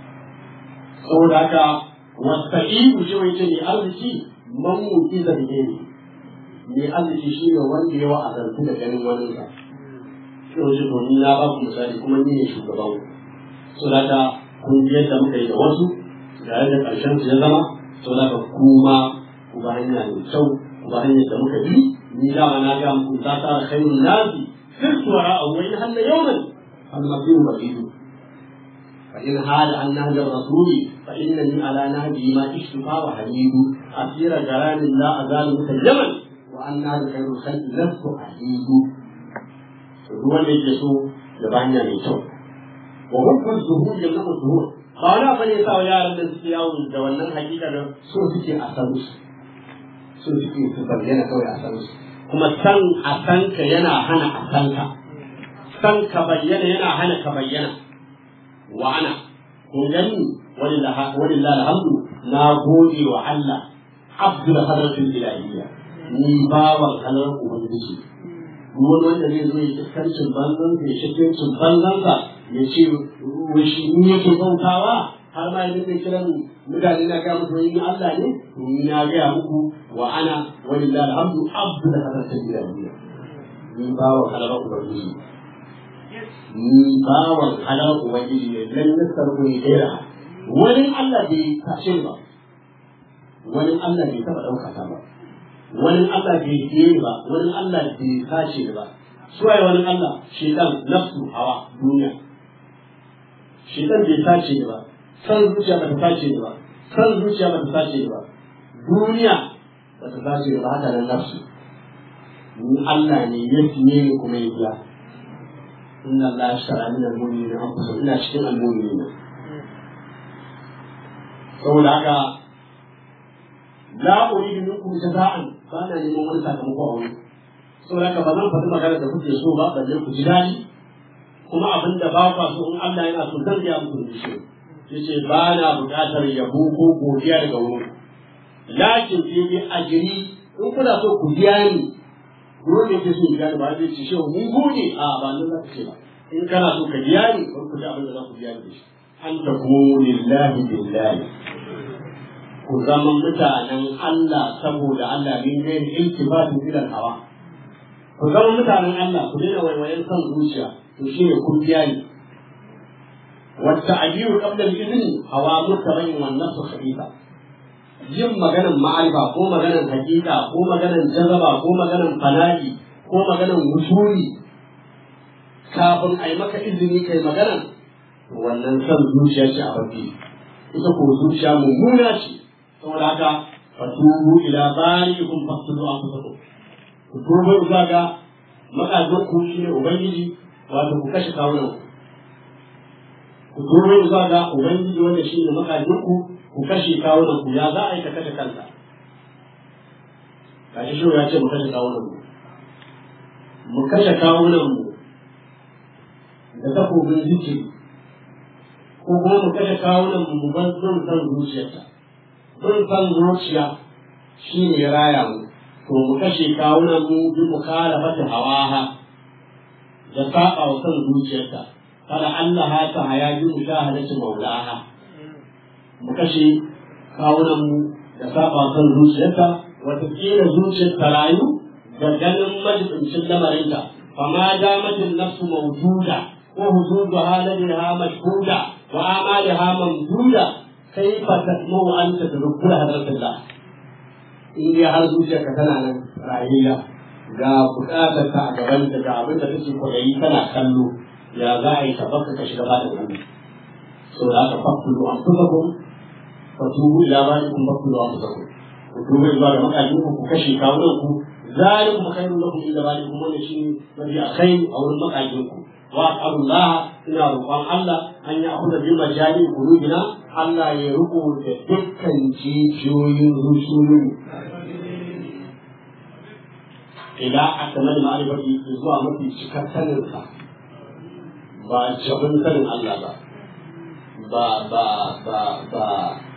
saboda haka wasa'idu shi wai ce ne arziki man mutu da ne ne arziki shi ne wanda ya wa'azantu da ganin wani sa shi wace to ni na ba ku misali kuma ni ne shugaban so da ka kun ji yadda muka yi da wasu da yadda karshen su ya zama so da ka kuma ku ba hanya mai kyau ku ba hanyar da muka bi ni dama na ga muku ta ta khairun nasi sirtu wara aw in hanna yawman al-mabdu ba'idu fa in hada an nahja rasuli fa innani ala nahji ma ishtufa wa hamidu asira garanin la azalu mutayyaman wa anna da khairul khalqi lastu ahidu to duk wanda yake so da banya mai kyau wa hukun zuhur da namu zuhur ba wani abu ne sa yaran da suke yawo da wannan hakika da so suke a san su so suke su bayyana kawai a san su kuma san a san ka yana hana a san ka san ka bayyana yana hana ka bayyana wa ana kun gani walillahi alhamdu na gode wa Allah abdul hadratul ilahiyya ni bawan halar ubangiji wani wanda zai zo ya iskancin banzan ya shakancin banzan sa ya ce shi ni yake bautawa har ma yanzu zai kiran mutane na ga musu yin Allah ne to ni na ga muku wa ana walillahi alhamdu abdul hadratul ilahiyya ni bawan halar ubangiji ni bawan halar ubangiji ne lan nasarku ne gaira wani Allah bai tashe ba wani Allah bai taba ɗaukaka ba wani Allah bai biye ba wani Allah bai sace ba suwaye wani Allah shedan nafsu hawa duniya shedan bai sace ba san zuciya ba ta sace ba san zuciya ba ta sace ba duniya ba ta sace ba haka nan nafsu ni Allah ne ya fiye ni kuma ya biya inna Allah shara min al-mu'minina anfusahum ina cikin al-mu'minina saboda haka la uridu minkum jaza'an ba na neman wani sakamako a wani saboda haka ba zan faɗi magana da kuke so ba balle ku ji daɗi kuma abin da ba kwa so in Allah yana so zan biya muku da shi yace ba na buƙatar yabo ko godiya daga wurin lakin fi bi ajri in kuna so ku biya ni dole ke so biya ni ba zai ce shi mun gode a ba nan za ka ce ba in kana so ka biya ni ko ku ji abin da za ku biya ni da shi an takunu lillahi billahi ku zama mutanen Allah saboda Allah min gairi iltifatin ila hawa ku zama mutanen Allah ku daina waiwayen son zuciya to shine kun biya ni wata ajiyu qabla al-idni hawa mutabayin wan nafsu khabitha yin maganan ma'arifa ko maganan hakika ko maganan jazaba ko maganan fana'i ko maganan wusuli kafin a yi maka izini kai maganan wannan son zuciya ce a babbi ita ko zuciya mummuna ce saboda haka fatubu ila bari'ikum faqtulu anfusakum ku tuba zuwa ga makazin ku shine ubangiji wato ku kashe kawunan ku tuba zuwa ga ubangiji wanda shine makazin ku ku kashe kawunan ku ya za a yi ka kashe kanka kashi shi ya ce mu kashe kawunan mu mu kashe kawunan mu da takobin zikiri ko kuma mu kashe kawunan mu mu bar son san zuciyarta sun san zuciya shi ne ya raya mu to mu kashe kawunan mu bi mu kala mata hawaha da saba wa san zuciyarta kada Allah ha ta haya bi mu shahadatu maulaha mu kashe kawunan mu da saba wa san zuciyarta wata kila zuciyar ta rayu da ganin majibincin lamarinta fama damatin nafsu mawjuda ko huzuzuha ladaha mashhuda wa amaliha mamduda كيف تسمو أنت تذكر حضرة الله in dai har zuciyarka tana nan rayuwa ga bukatar ka a gaban ta ga abin da kake kwaɗayi kana kallo ya za a yi ka baka ka shiga ba da gobe so da aka fakulu an fusa kun fatubu ila barikum fakulu an fusa kun ku tuba zuwa ga makajin ku ku kashe kawunan ku zalikum khairun lakum inda barikum wannan shine mafi alkhairi a wurin makajin ku wa Allah ina roƙon Allah an yi abu da bi majali qulubina Allah ya riko da dukkan jijiyoyin rusulu ila akamal ma'rifati zuwa mafi cikar sanin sa ba jabin sanin Allah ba ba ba ba ba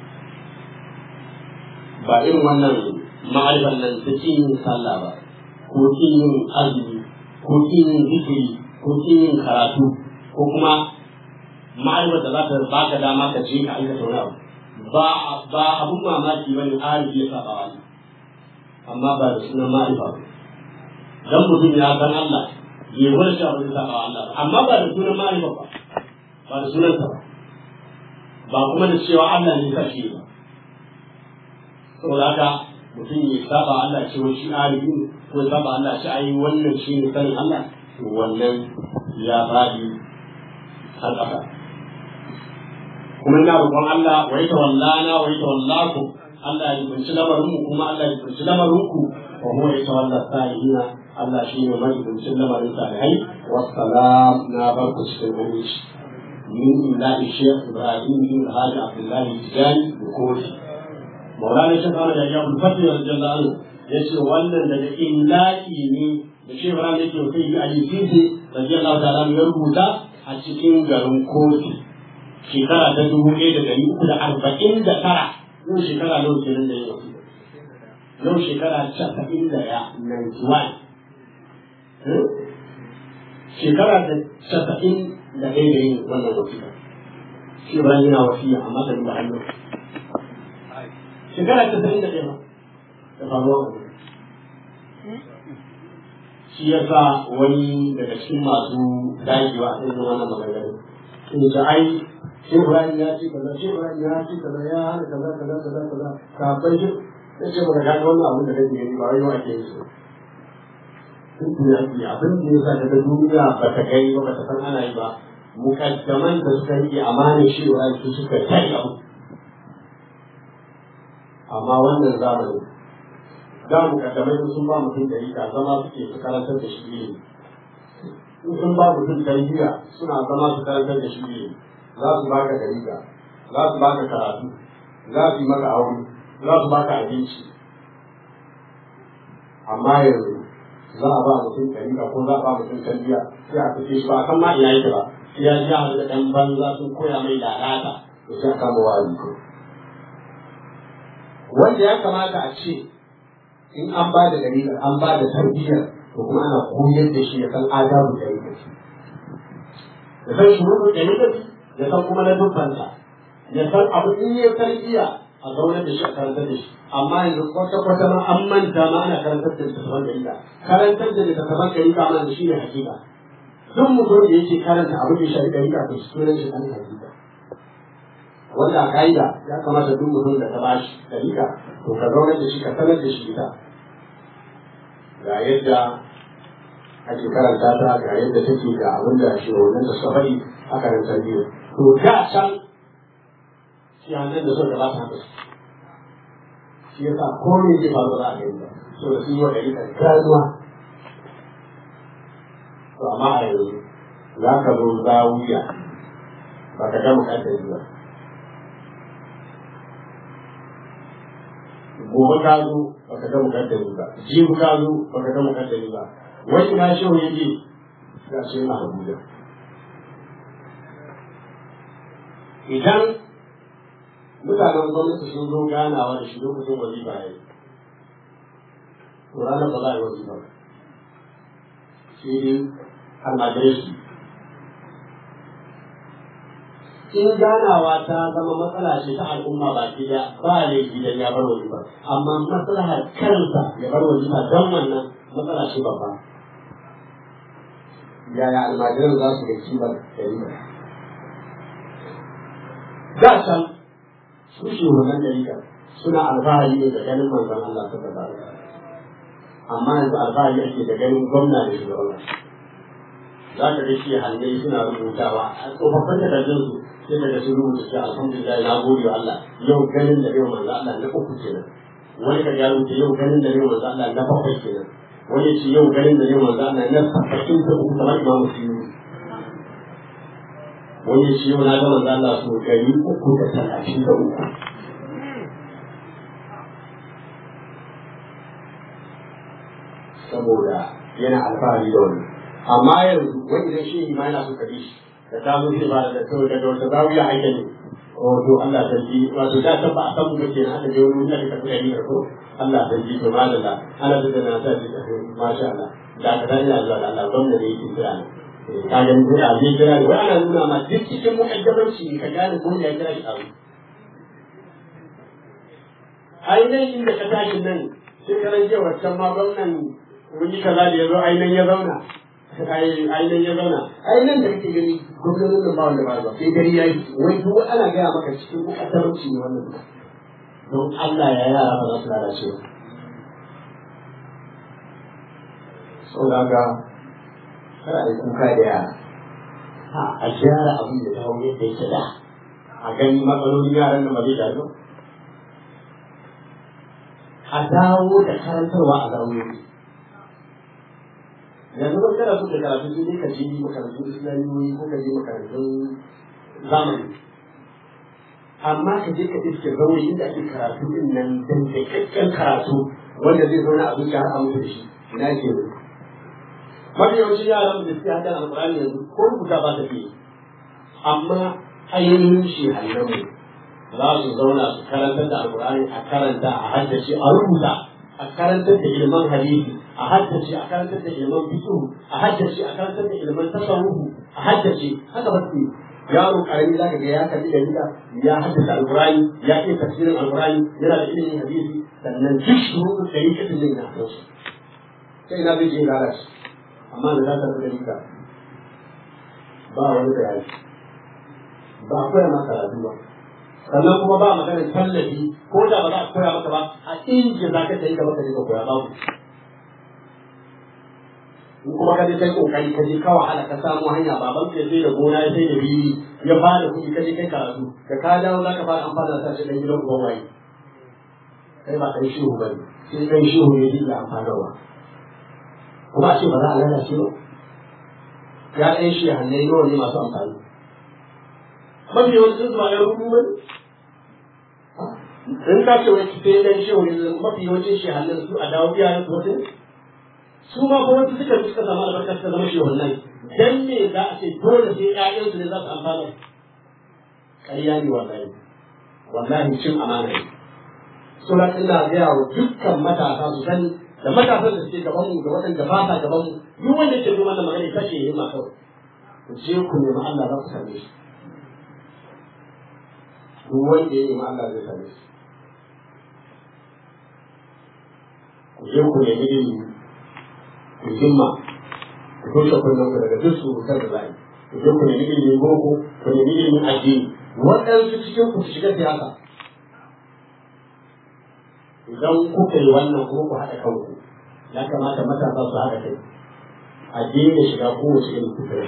ba irin wannan ma'arifan nan ta kin yin sallah ba ko kin yin azumi ko kin yin zikiri ko kin yin karatu ko kuma ma'arifar da za ta baka dama ka je ka aikata wani abu ba ba abun mamaki bane arifi ya saba wani amma ba da sunan ma'arifa ba dan mutum ya san Allah ya wani shi abin saba Allah ba amma ba da sunan ma'arifa ba ba da sunan sa ba ba kuma da cewa Allah ne ka shi ba saboda haka mutum ya saba Allah ce wai shi arifi ne ko ya saba Allah shi ayi wannan shi ne sanin Allah to wannan ya faɗi har ƙasa kuma ina roƙon Allah wa ita wallana wa ita wallaku Allah ya kunci lamarin mu kuma Allah ya kunci lamarin ku wa huwa yatawalla salihina Allah shi ne mai kuncin lamarin salihai wassalam na barku cikin aminci min illa Sheikh Ibrahim bin Hadi Abdullah Tijani Bukoki Maulana Sheikh Ahmad Ayyub Fatih radiyallahu anhu yace wannan daga illahi ne da Sheikh Ibrahim yake kai yi Ali Sisi radiyallahu ta'ala ya rubuta a cikin garin Kofi shekara ta dubu ɗaya da ɗari uku da arba'in da tara yau shekara nawa kenan da yau yau shekara casa'in da ya 91 shekara da casa'in da ɗaya da yin wannan wasiƙa shi ba yana wasiya amma da ba hannu shekara casa'in da ɗaya ba da faruwa shi ya sa wani daga cikin masu dagewa a irin wannan maganganu in ga ai shi Ibrahim ya ce kaza shi Ibrahim ya ce kaza ya hana kaza kaza kaza kaza kafin shi ya ce baka gane wannan abin da kake yi ba wai yau ake yi su duniya abin da ya sa daga duniya ba ta kai ba ba ta san ana yi ba mukaddaman da suka yi amanin shi wa su suka kai abu amma wannan zamani da mukaddamai sun ba mutum dalika zama suke su karantar da shi ne in sun ba mutum tarbiyya suna zama su karantar da shi ne za su baka dalika za su baka karatu za su yi maka aure za su baka abinci amma yanzu za a ba mutum dalika ko za a ba mutum tarbiyya sai a fice shi ba a san ma ina yake ba sai ya ji da ɗan banza sun koya mai lalata to sai a kama wa'azi ko wanda ya kamata a ce in an ba da dalilin an ba da tarbiyyar to kuma ana koyar da shi ya san adabu da yake ya san shuru da yake ya san kuma na dubbanta ya san abu in ya tarbiyya a zaunar da shi a karantar da shi amma yanzu kwata kwata ma an manta ma ana karantar da littattafan dalila karantar da littattafan dalila ma da shi ne hakika duk mutum da yake karanta abin da ya shafi dalila to sunan shi ɗan hakika wanda a ka'ida ya kamata duk mutum da ta bashi dalila to ka zaunar da shi ka sanar da shi ita ga yadda ake karanta ta ga yadda take ga abin da shi wannan da suka faɗi a karantar biyu to da can shi hannun da suka gabata haka shi yasa komai zai faru za a gani ba so da sun yi wa dalila ganuwa to amma a yanzu za ka zo zawiya ba ka ga bukatar ba gobe ka zo baka ga mukaddari ba jibi ka zo baka ga mukaddari ba wani na shi wani ji ga shi na Abuja idan mutanen gwamnati sun zo ganawa da shi lokacin wazifa ya yi to ranar ba za a yi wazifa ba sai dai almajirai in ganawa ta zama matsala ce ta al'umma ba ke da ba ne gidan ya bar wajiba amma maslahar kansa ya bar wajiba don wannan matsala ce babba yaya almajiran za su ga kimar dalila da can su shi wannan dalila suna alfahari ne da ganin manzon Allah ta gaba amma yanzu alfahari ake da ganin gwamna da shugaban za ka ga shi hannai suna rubutawa a tsofaffin takardun su sai daga sun rubuta shi alhamdulillah na gode wa Allah yau ganin da yau manzo Allah na uku kenan wani ka ya rubuta yau ganin da yau manzo Allah na bakwai kenan wani ce yau ganin da yau manzo Allah na saba'in da uku kamar imamu suyuni wani ce yau na ga manzo Allah so gari uku da talatin da uku saboda yana alfahari da wani amma yanzu wani idan shi ma yana so ka bi shi da ta zo ba da kawai daga wata zawiya ake ne wato Allah ta ji wato da ta ba a san mu ke na aka je wani wanda ka tafi yayi ko Allah ta ji to madalla ana da da na ta ji masha Allah da ka dani zuwa da Allah gwamna da yake kira ne ka ga mu da ji kira ne wai ana nuna ma duk cikin mu'ajjabanci ka gane ko ya kira shi abu ainihin inda ka tashi nan sai karan jiya wancan ma gwamnan wani kaza da ya zo ainihin ya zauna ainihin ya zauna ainihin da kake gani gwamnatin da ba wanda ba ba sai gari ya yi wai duk ana gaya maka cikin bukatarci ne wannan duka don Allah ya yara ba za su lalace ba sau da ga kada a yi kuka da yara a gyara abin da ta hau yadda yake da a gani matsalolin yaran da ba zai gado a dawo da karantarwa a zaune yanzu ba kana so da karatu sai dai ka je makarantun islamiyoyi ko ka je makarantun zamani amma ka je ka iske zaure inda ake karatu din nan dan da kakkan karatu wanda zai zauna a zuciya har a mutu da shi ina ke ne mafi yawancin yaran da suke hakan alƙur'ani yanzu ko rubuta ba ta fiye amma ainihin shi hannun za su zauna su karantar da alƙur'ani a karanta a haddace a rubuta a karantar da ilman hadisi a haddace a karantar da ilman fiqh a haddace a karantar da ilman tasawuf a haddace haka ba su yaro karami zaka ga ya kalli da rika ya haddace alqur'ani ya iya tafsirin alqur'ani yana da ilimin hadisi sannan duk shuru da yake da ilimin hadisi sai na zai je lalace amma da zaka da rika ba wani bayani ba akwai ma karatu ba sannan kuma ba maganar tallafi ko da ba za a koya maka ba a inji za ka tafi gaba ka je ka koya babu in kuma ka je kai kokari ka je ka wahala ka samu hanya baban ka sai da gona ya sai da biyi ya fara kuɗi ka je kai karatu da ka dawo za ka fara amfana da shi dan gidan uban waye kai ba kai shehu ba ne sai dan shehu ne yake amfanarwa kuma a ce ba za a lalace ba ya ɗan shi hannai nawa ne masu amfani mafi yawancin zuwa ya rubu ba in ka ce wai sai dan shehu ne mafi yawancin shi hannun su a dawo iyayen su wasu su ma kuma wasu suka suka samu albarkar ta zama shehu nan dan me za a ce dole sai ƴaƴansu ne za su amfana ƙarya ne wallahi wallahi cin amana ne sura ina gaya wa dukkan matasa su sani da matasan da suke gaban mu da waɗanda ba sa gaban mu duk wanda ke zo mana magana ita ce himma kawai ku je ku nemi Allah za ku same shi duk wanda ya nemi Allah zai same shi ku je ku nemi ilimi ku himma ku toshe kunnen ku daga duk surutar da za yi ku je ku nemi ilimin boko ku nemi ilimin addini waɗansu cikin ku su shiga siyasa idan kuka yi wannan kuma ku haɗa kanku ya kamata matasa su haɗa kai a daina shiga kowace irin kufirai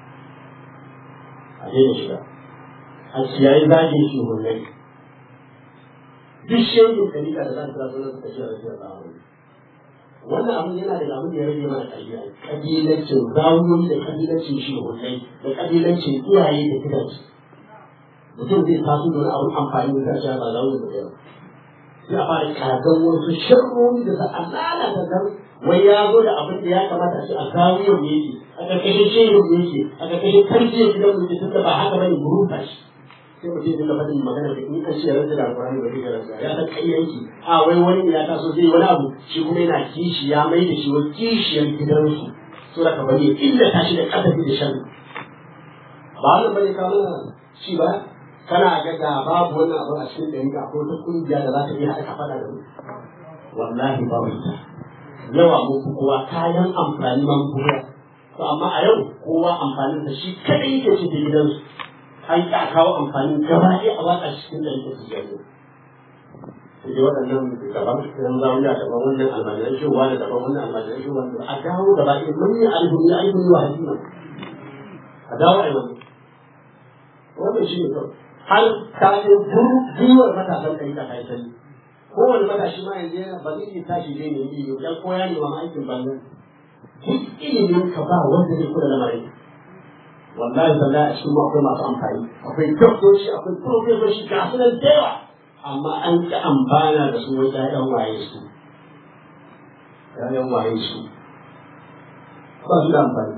a daina shiga a ciyayi zagin shi hulai duk shegin kalika da za ta zo na suka ce a rafiyar zamani wannan abin yana da abin da ya rage mana ƙabila ƙabilancin zawuyoyi da ƙabilancin shi hulai da ƙabilancin iyaye da gidansu mutum zai taso da wani abin amfani da zai ba zawuyoyi da gidansu ya fara kagan wasu sharroni da za a lalata zan wai ya zo da abin da ya kamata a ce a zawiyar ne yake a ƙarƙashin shehin ne yake a ƙarƙashin tarbiyyar gidan mu tun da ba haka bane mu rufa shi sai mutum dinga faɗin magana da in an ce rantsa da alƙur'ani ba zai ga rantsa ya san ƙayyanki a wai wani ya taso zai wani abu shi kuma yana kishi ya mai da shi wani kishiyar gidansu so da ka bari ya illata shi da ƙasafi da shan ba wannan bane ka mana shi ba kana ga da babu wannan abu a cikin ɗari ka ko ta kungiya da za ta iya haɗa faɗa da mu wallahi babu ita yawa mu fi kowa kayan amfani man kowa to amma a yau kowa amfanin sa shi kadai yake ci da gidansu an ƙi a kawo amfani gaba ɗaya a watsa cikin ɗari ka su yanzu sai dai waɗannan daban ɗan zauniya daban wannan almajiran shewa da daban wannan almajiran shewa da a dawo gaba ɗaya mun yi alhuri alhuri wa hadima a dawo a yi wannan wannan shi ne kawai har ta yi gwiwar matasan ɗari ka kai sani kowane matashi ma yanzu yana ba zai iya tashi zai nemi ilimi dan ko ya nema aikin banza duk ilimin ka ba wanda zai kula lamarin wallahi wallahi a cikin akwai masu amfani akwai doktoci akwai profesoci ga su nan da yawa amma an ki amfana da su wai ƴaƴan waye su ƴaƴan waye su ba su da amfani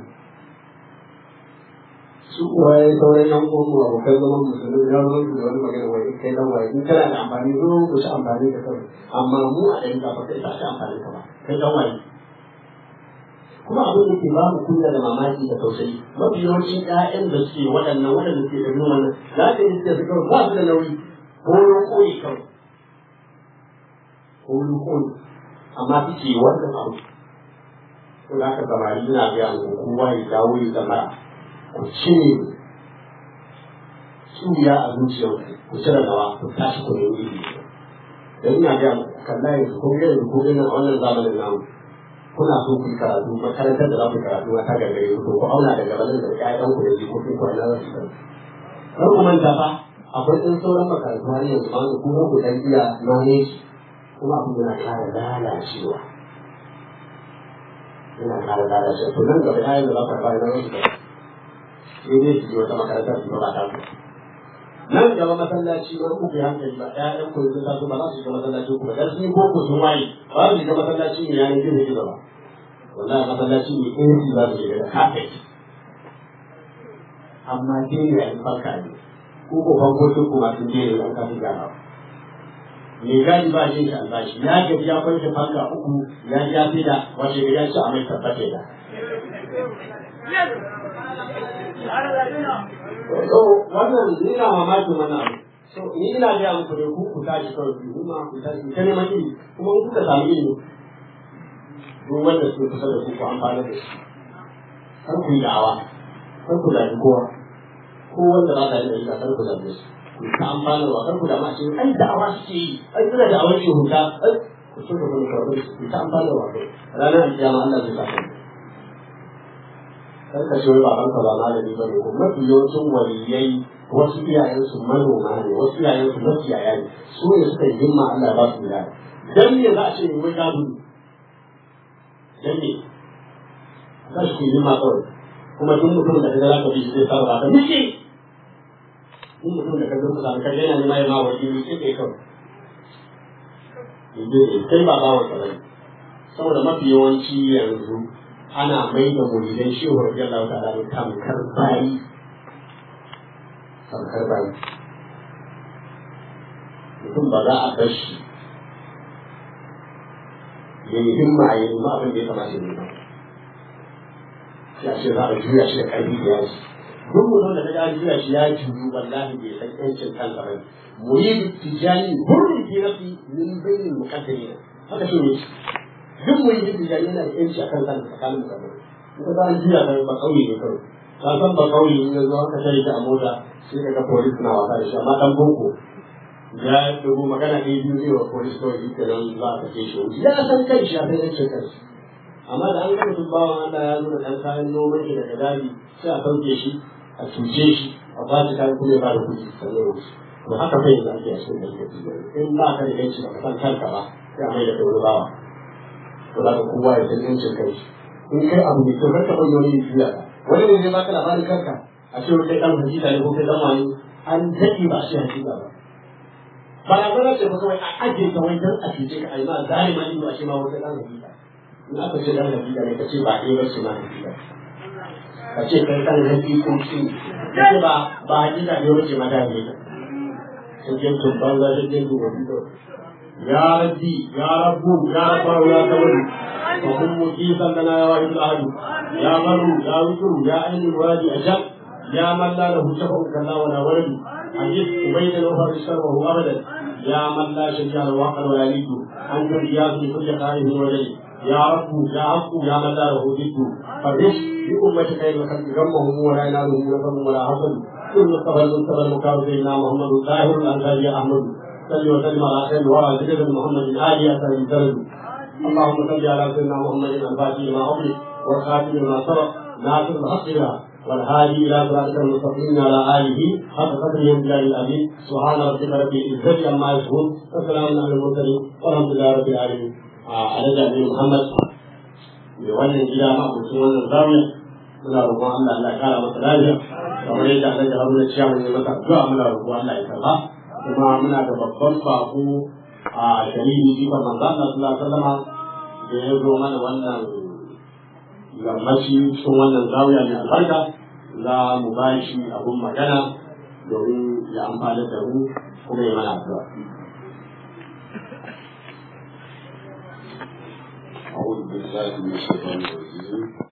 su kuwa ya sauran yan uwan mu abokan zaman musulmi ya zo da wani magana wai kai dan waye in kana da amfani zo ku ci amfani da kai amma mu a ɗan ba kai ta ci amfani ka ba kai dan waye kuma abin da ke ba mu kunya da mamaki da tausayi mafi yawancin ƴaƴan da suke waɗannan waɗanda suke da wannan za ka yi suke su kawai ba su da nauyi ko koyi kawai ko koyi amma suke wannan abu ko da aka samari ina ga mu kowa ya dawo ya zama ku cire tsuriya a zuciyar ku cire nawa ku tashi ku nemi ilimi dan ina ga mu kalla yanzu ko yanzu ko irin wannan zamanin namu kuna so ku yi karatu makarantar da za ku yi karatu ta gargare ku ku auna daga bazan da ƴaƴan ku da jikokin ku na zasu san kar ku manta fa akwai ɗan sauran makarantu har yanzu ma ku ku dan iya manage kuma abin yana kara lalacewa yana kara lalacewa to nan gaba yayin da za ka fara nan wasu sai dai su je wata makarantar su ba ta ku nan gaba masallaci wani kuka yi hankali ba ƴaƴan ku sun taso ba za su shiga masallaci ku ba dan sun yi boko sun waye ba su shiga masallaci ne yayin gizo gizo ba wallahi masallaci ne in su za su shiga da kafet amma dai ne a yi farka ne ko ko fankokin ku masu jere an kafin gyarawa mai gadi ba shi da albashi ya gaji ya kwanke fanka uku ya ji ya fi da wace gari ya ci a mai tabbata da so wannan ni na mamakin wannan abu so ni ina gaya muku ne ku ku tashi kawai ku kuma ku tashi ku ta neman ilimi kuma in kuka samu ilimi duk wanda suke kusa da ku ku amfana da shi kar ku yi da'awa kar ku zaɓi kowa ko wanda ba ta yi ɗari kar ku zaɓe su ku ta amfana wa kar ku da mace ai da'awa suke yi ai suna da'awar shi huta ai ku so da kuma karɓar su ku ta amfana wa kai ranar kiyama Allah zai sa ku kar ka shi baban ka ba malami ba ne ko mafi yawancin waliyai wasu iyayensu manoma ne wasu iyayensu makiyaya ne su ne suka yi himma Allah ba su wilaya dan me za a ce wai gado dan me za su yi himma kawai kuma duk mutum da kaga zaka bi zai sarrafa ka miki duk mutum da kaga zaka ka yana ne mai ma wani ne sai kawai kai ba bawon ka bane saboda mafi yawanci yanzu ana mai da muridan shehu radiyallahu ta'ala ne tamkar bayi tamkar bayi mutum ba za a bar shi ya yi himma ya yi ma abin da ya kamata ya yi ba ya ce za a juya shi da ƙarfi da yaji duk mutum da kaga an juya shi ya juyu wallahi bai san yancin kansa ba muridu tijani hurri fi nafsi min bainil muqaddirin haka shi ne duk muridu tijani yana da yanci akan kansa tsakanin mutane in ka an juya ka ba kauye ne kawai ka san ba kauye in ya zo haka tare ta a mota sai ka ga polis na wasa da shi amma dan boko ya dubu magana ɗaya biyu zai wa polis kawai shi kenan za a kace shi wuce ya san kai shi ya san yancin kansa amma da an gama bawan Allah ya nuna ɗan kayan noman shi daga daji sai a sauke shi a cuce shi a ba shi kayan kuma ya ba da kuɗi sannan wuce to haka kai yanzu ake a cikin ɗan in ba ka da yanci ba ka san kanka ba sai a mai da kai wani bawa to za ka kowa ya san yancin kai in kai abu mai kyau karka bayyana wani juya ka wani ne zai baka labarin kanka a ce kai ɗan hakika ne ko kai ɗan wani an daɗe ba a ce hakika ba barazana ce ba kawai a ajiye ka wai don a cuce ka a yi ma zalima ido a ce ma wata ɗan hakika in aka ce dan hakika ne ka ce ba ɗaya bace ma hakika ka ce kai kan hakikoki ka ce ba ba hakika ne bace ma da hakika sai ke tun banza sai ke tun wani ya rabbi ya rabbu ya rabbaru ya tawaru fa kun mujisan lana ya wahid ahadu ya maru ya wuturu ya ainihin wadi ajab ya man la lahu shafa'un kaza wa la waladu ajib ubayda wa farishar wa huwa abadan ya man la shari'a wa aqal wa yalidu an turiyasu kulli qa'idin wa jalil يا رب يا رب يا من لا له ضد فرش بأمة خير الخلق غمهم ولا ينالهم نفر ولا حسد كل مصطفى المصطفى المكار سيدنا محمد الطاهر الأنصاري أحمد صل وسلم على خير ورى سيدنا محمد آل أثر الدرج اللهم صل على سيدنا محمد الفاتح لما أغلق والخاتم لما سبق ناصر الحق بها والهادي إلى صراطك المستقيم على آله حق قدره وامتداد الأبي سبحان ربك رب العزة عما يصفون وسلام على المرسلين والحمد لله رب العالمين a alaƙa ne Muhammad mai wannan gida ma abokin wannan zawiya muna roƙon Allah Allah kara masa lafiya kamar yadda Allah ya haruna ciya mai masa addu'a muna roƙon Allah ya karba kuma muna da babban bako a shari'i shi manzo Allah sallallahu alaihi wasallam da ya zo mana wannan yammaci cikin wannan zawiya mai albarka za mu ba shi abun magana domin ya amfana da mu kuma ya mana addu'a أعوذ بالله من الشيطان الرجيم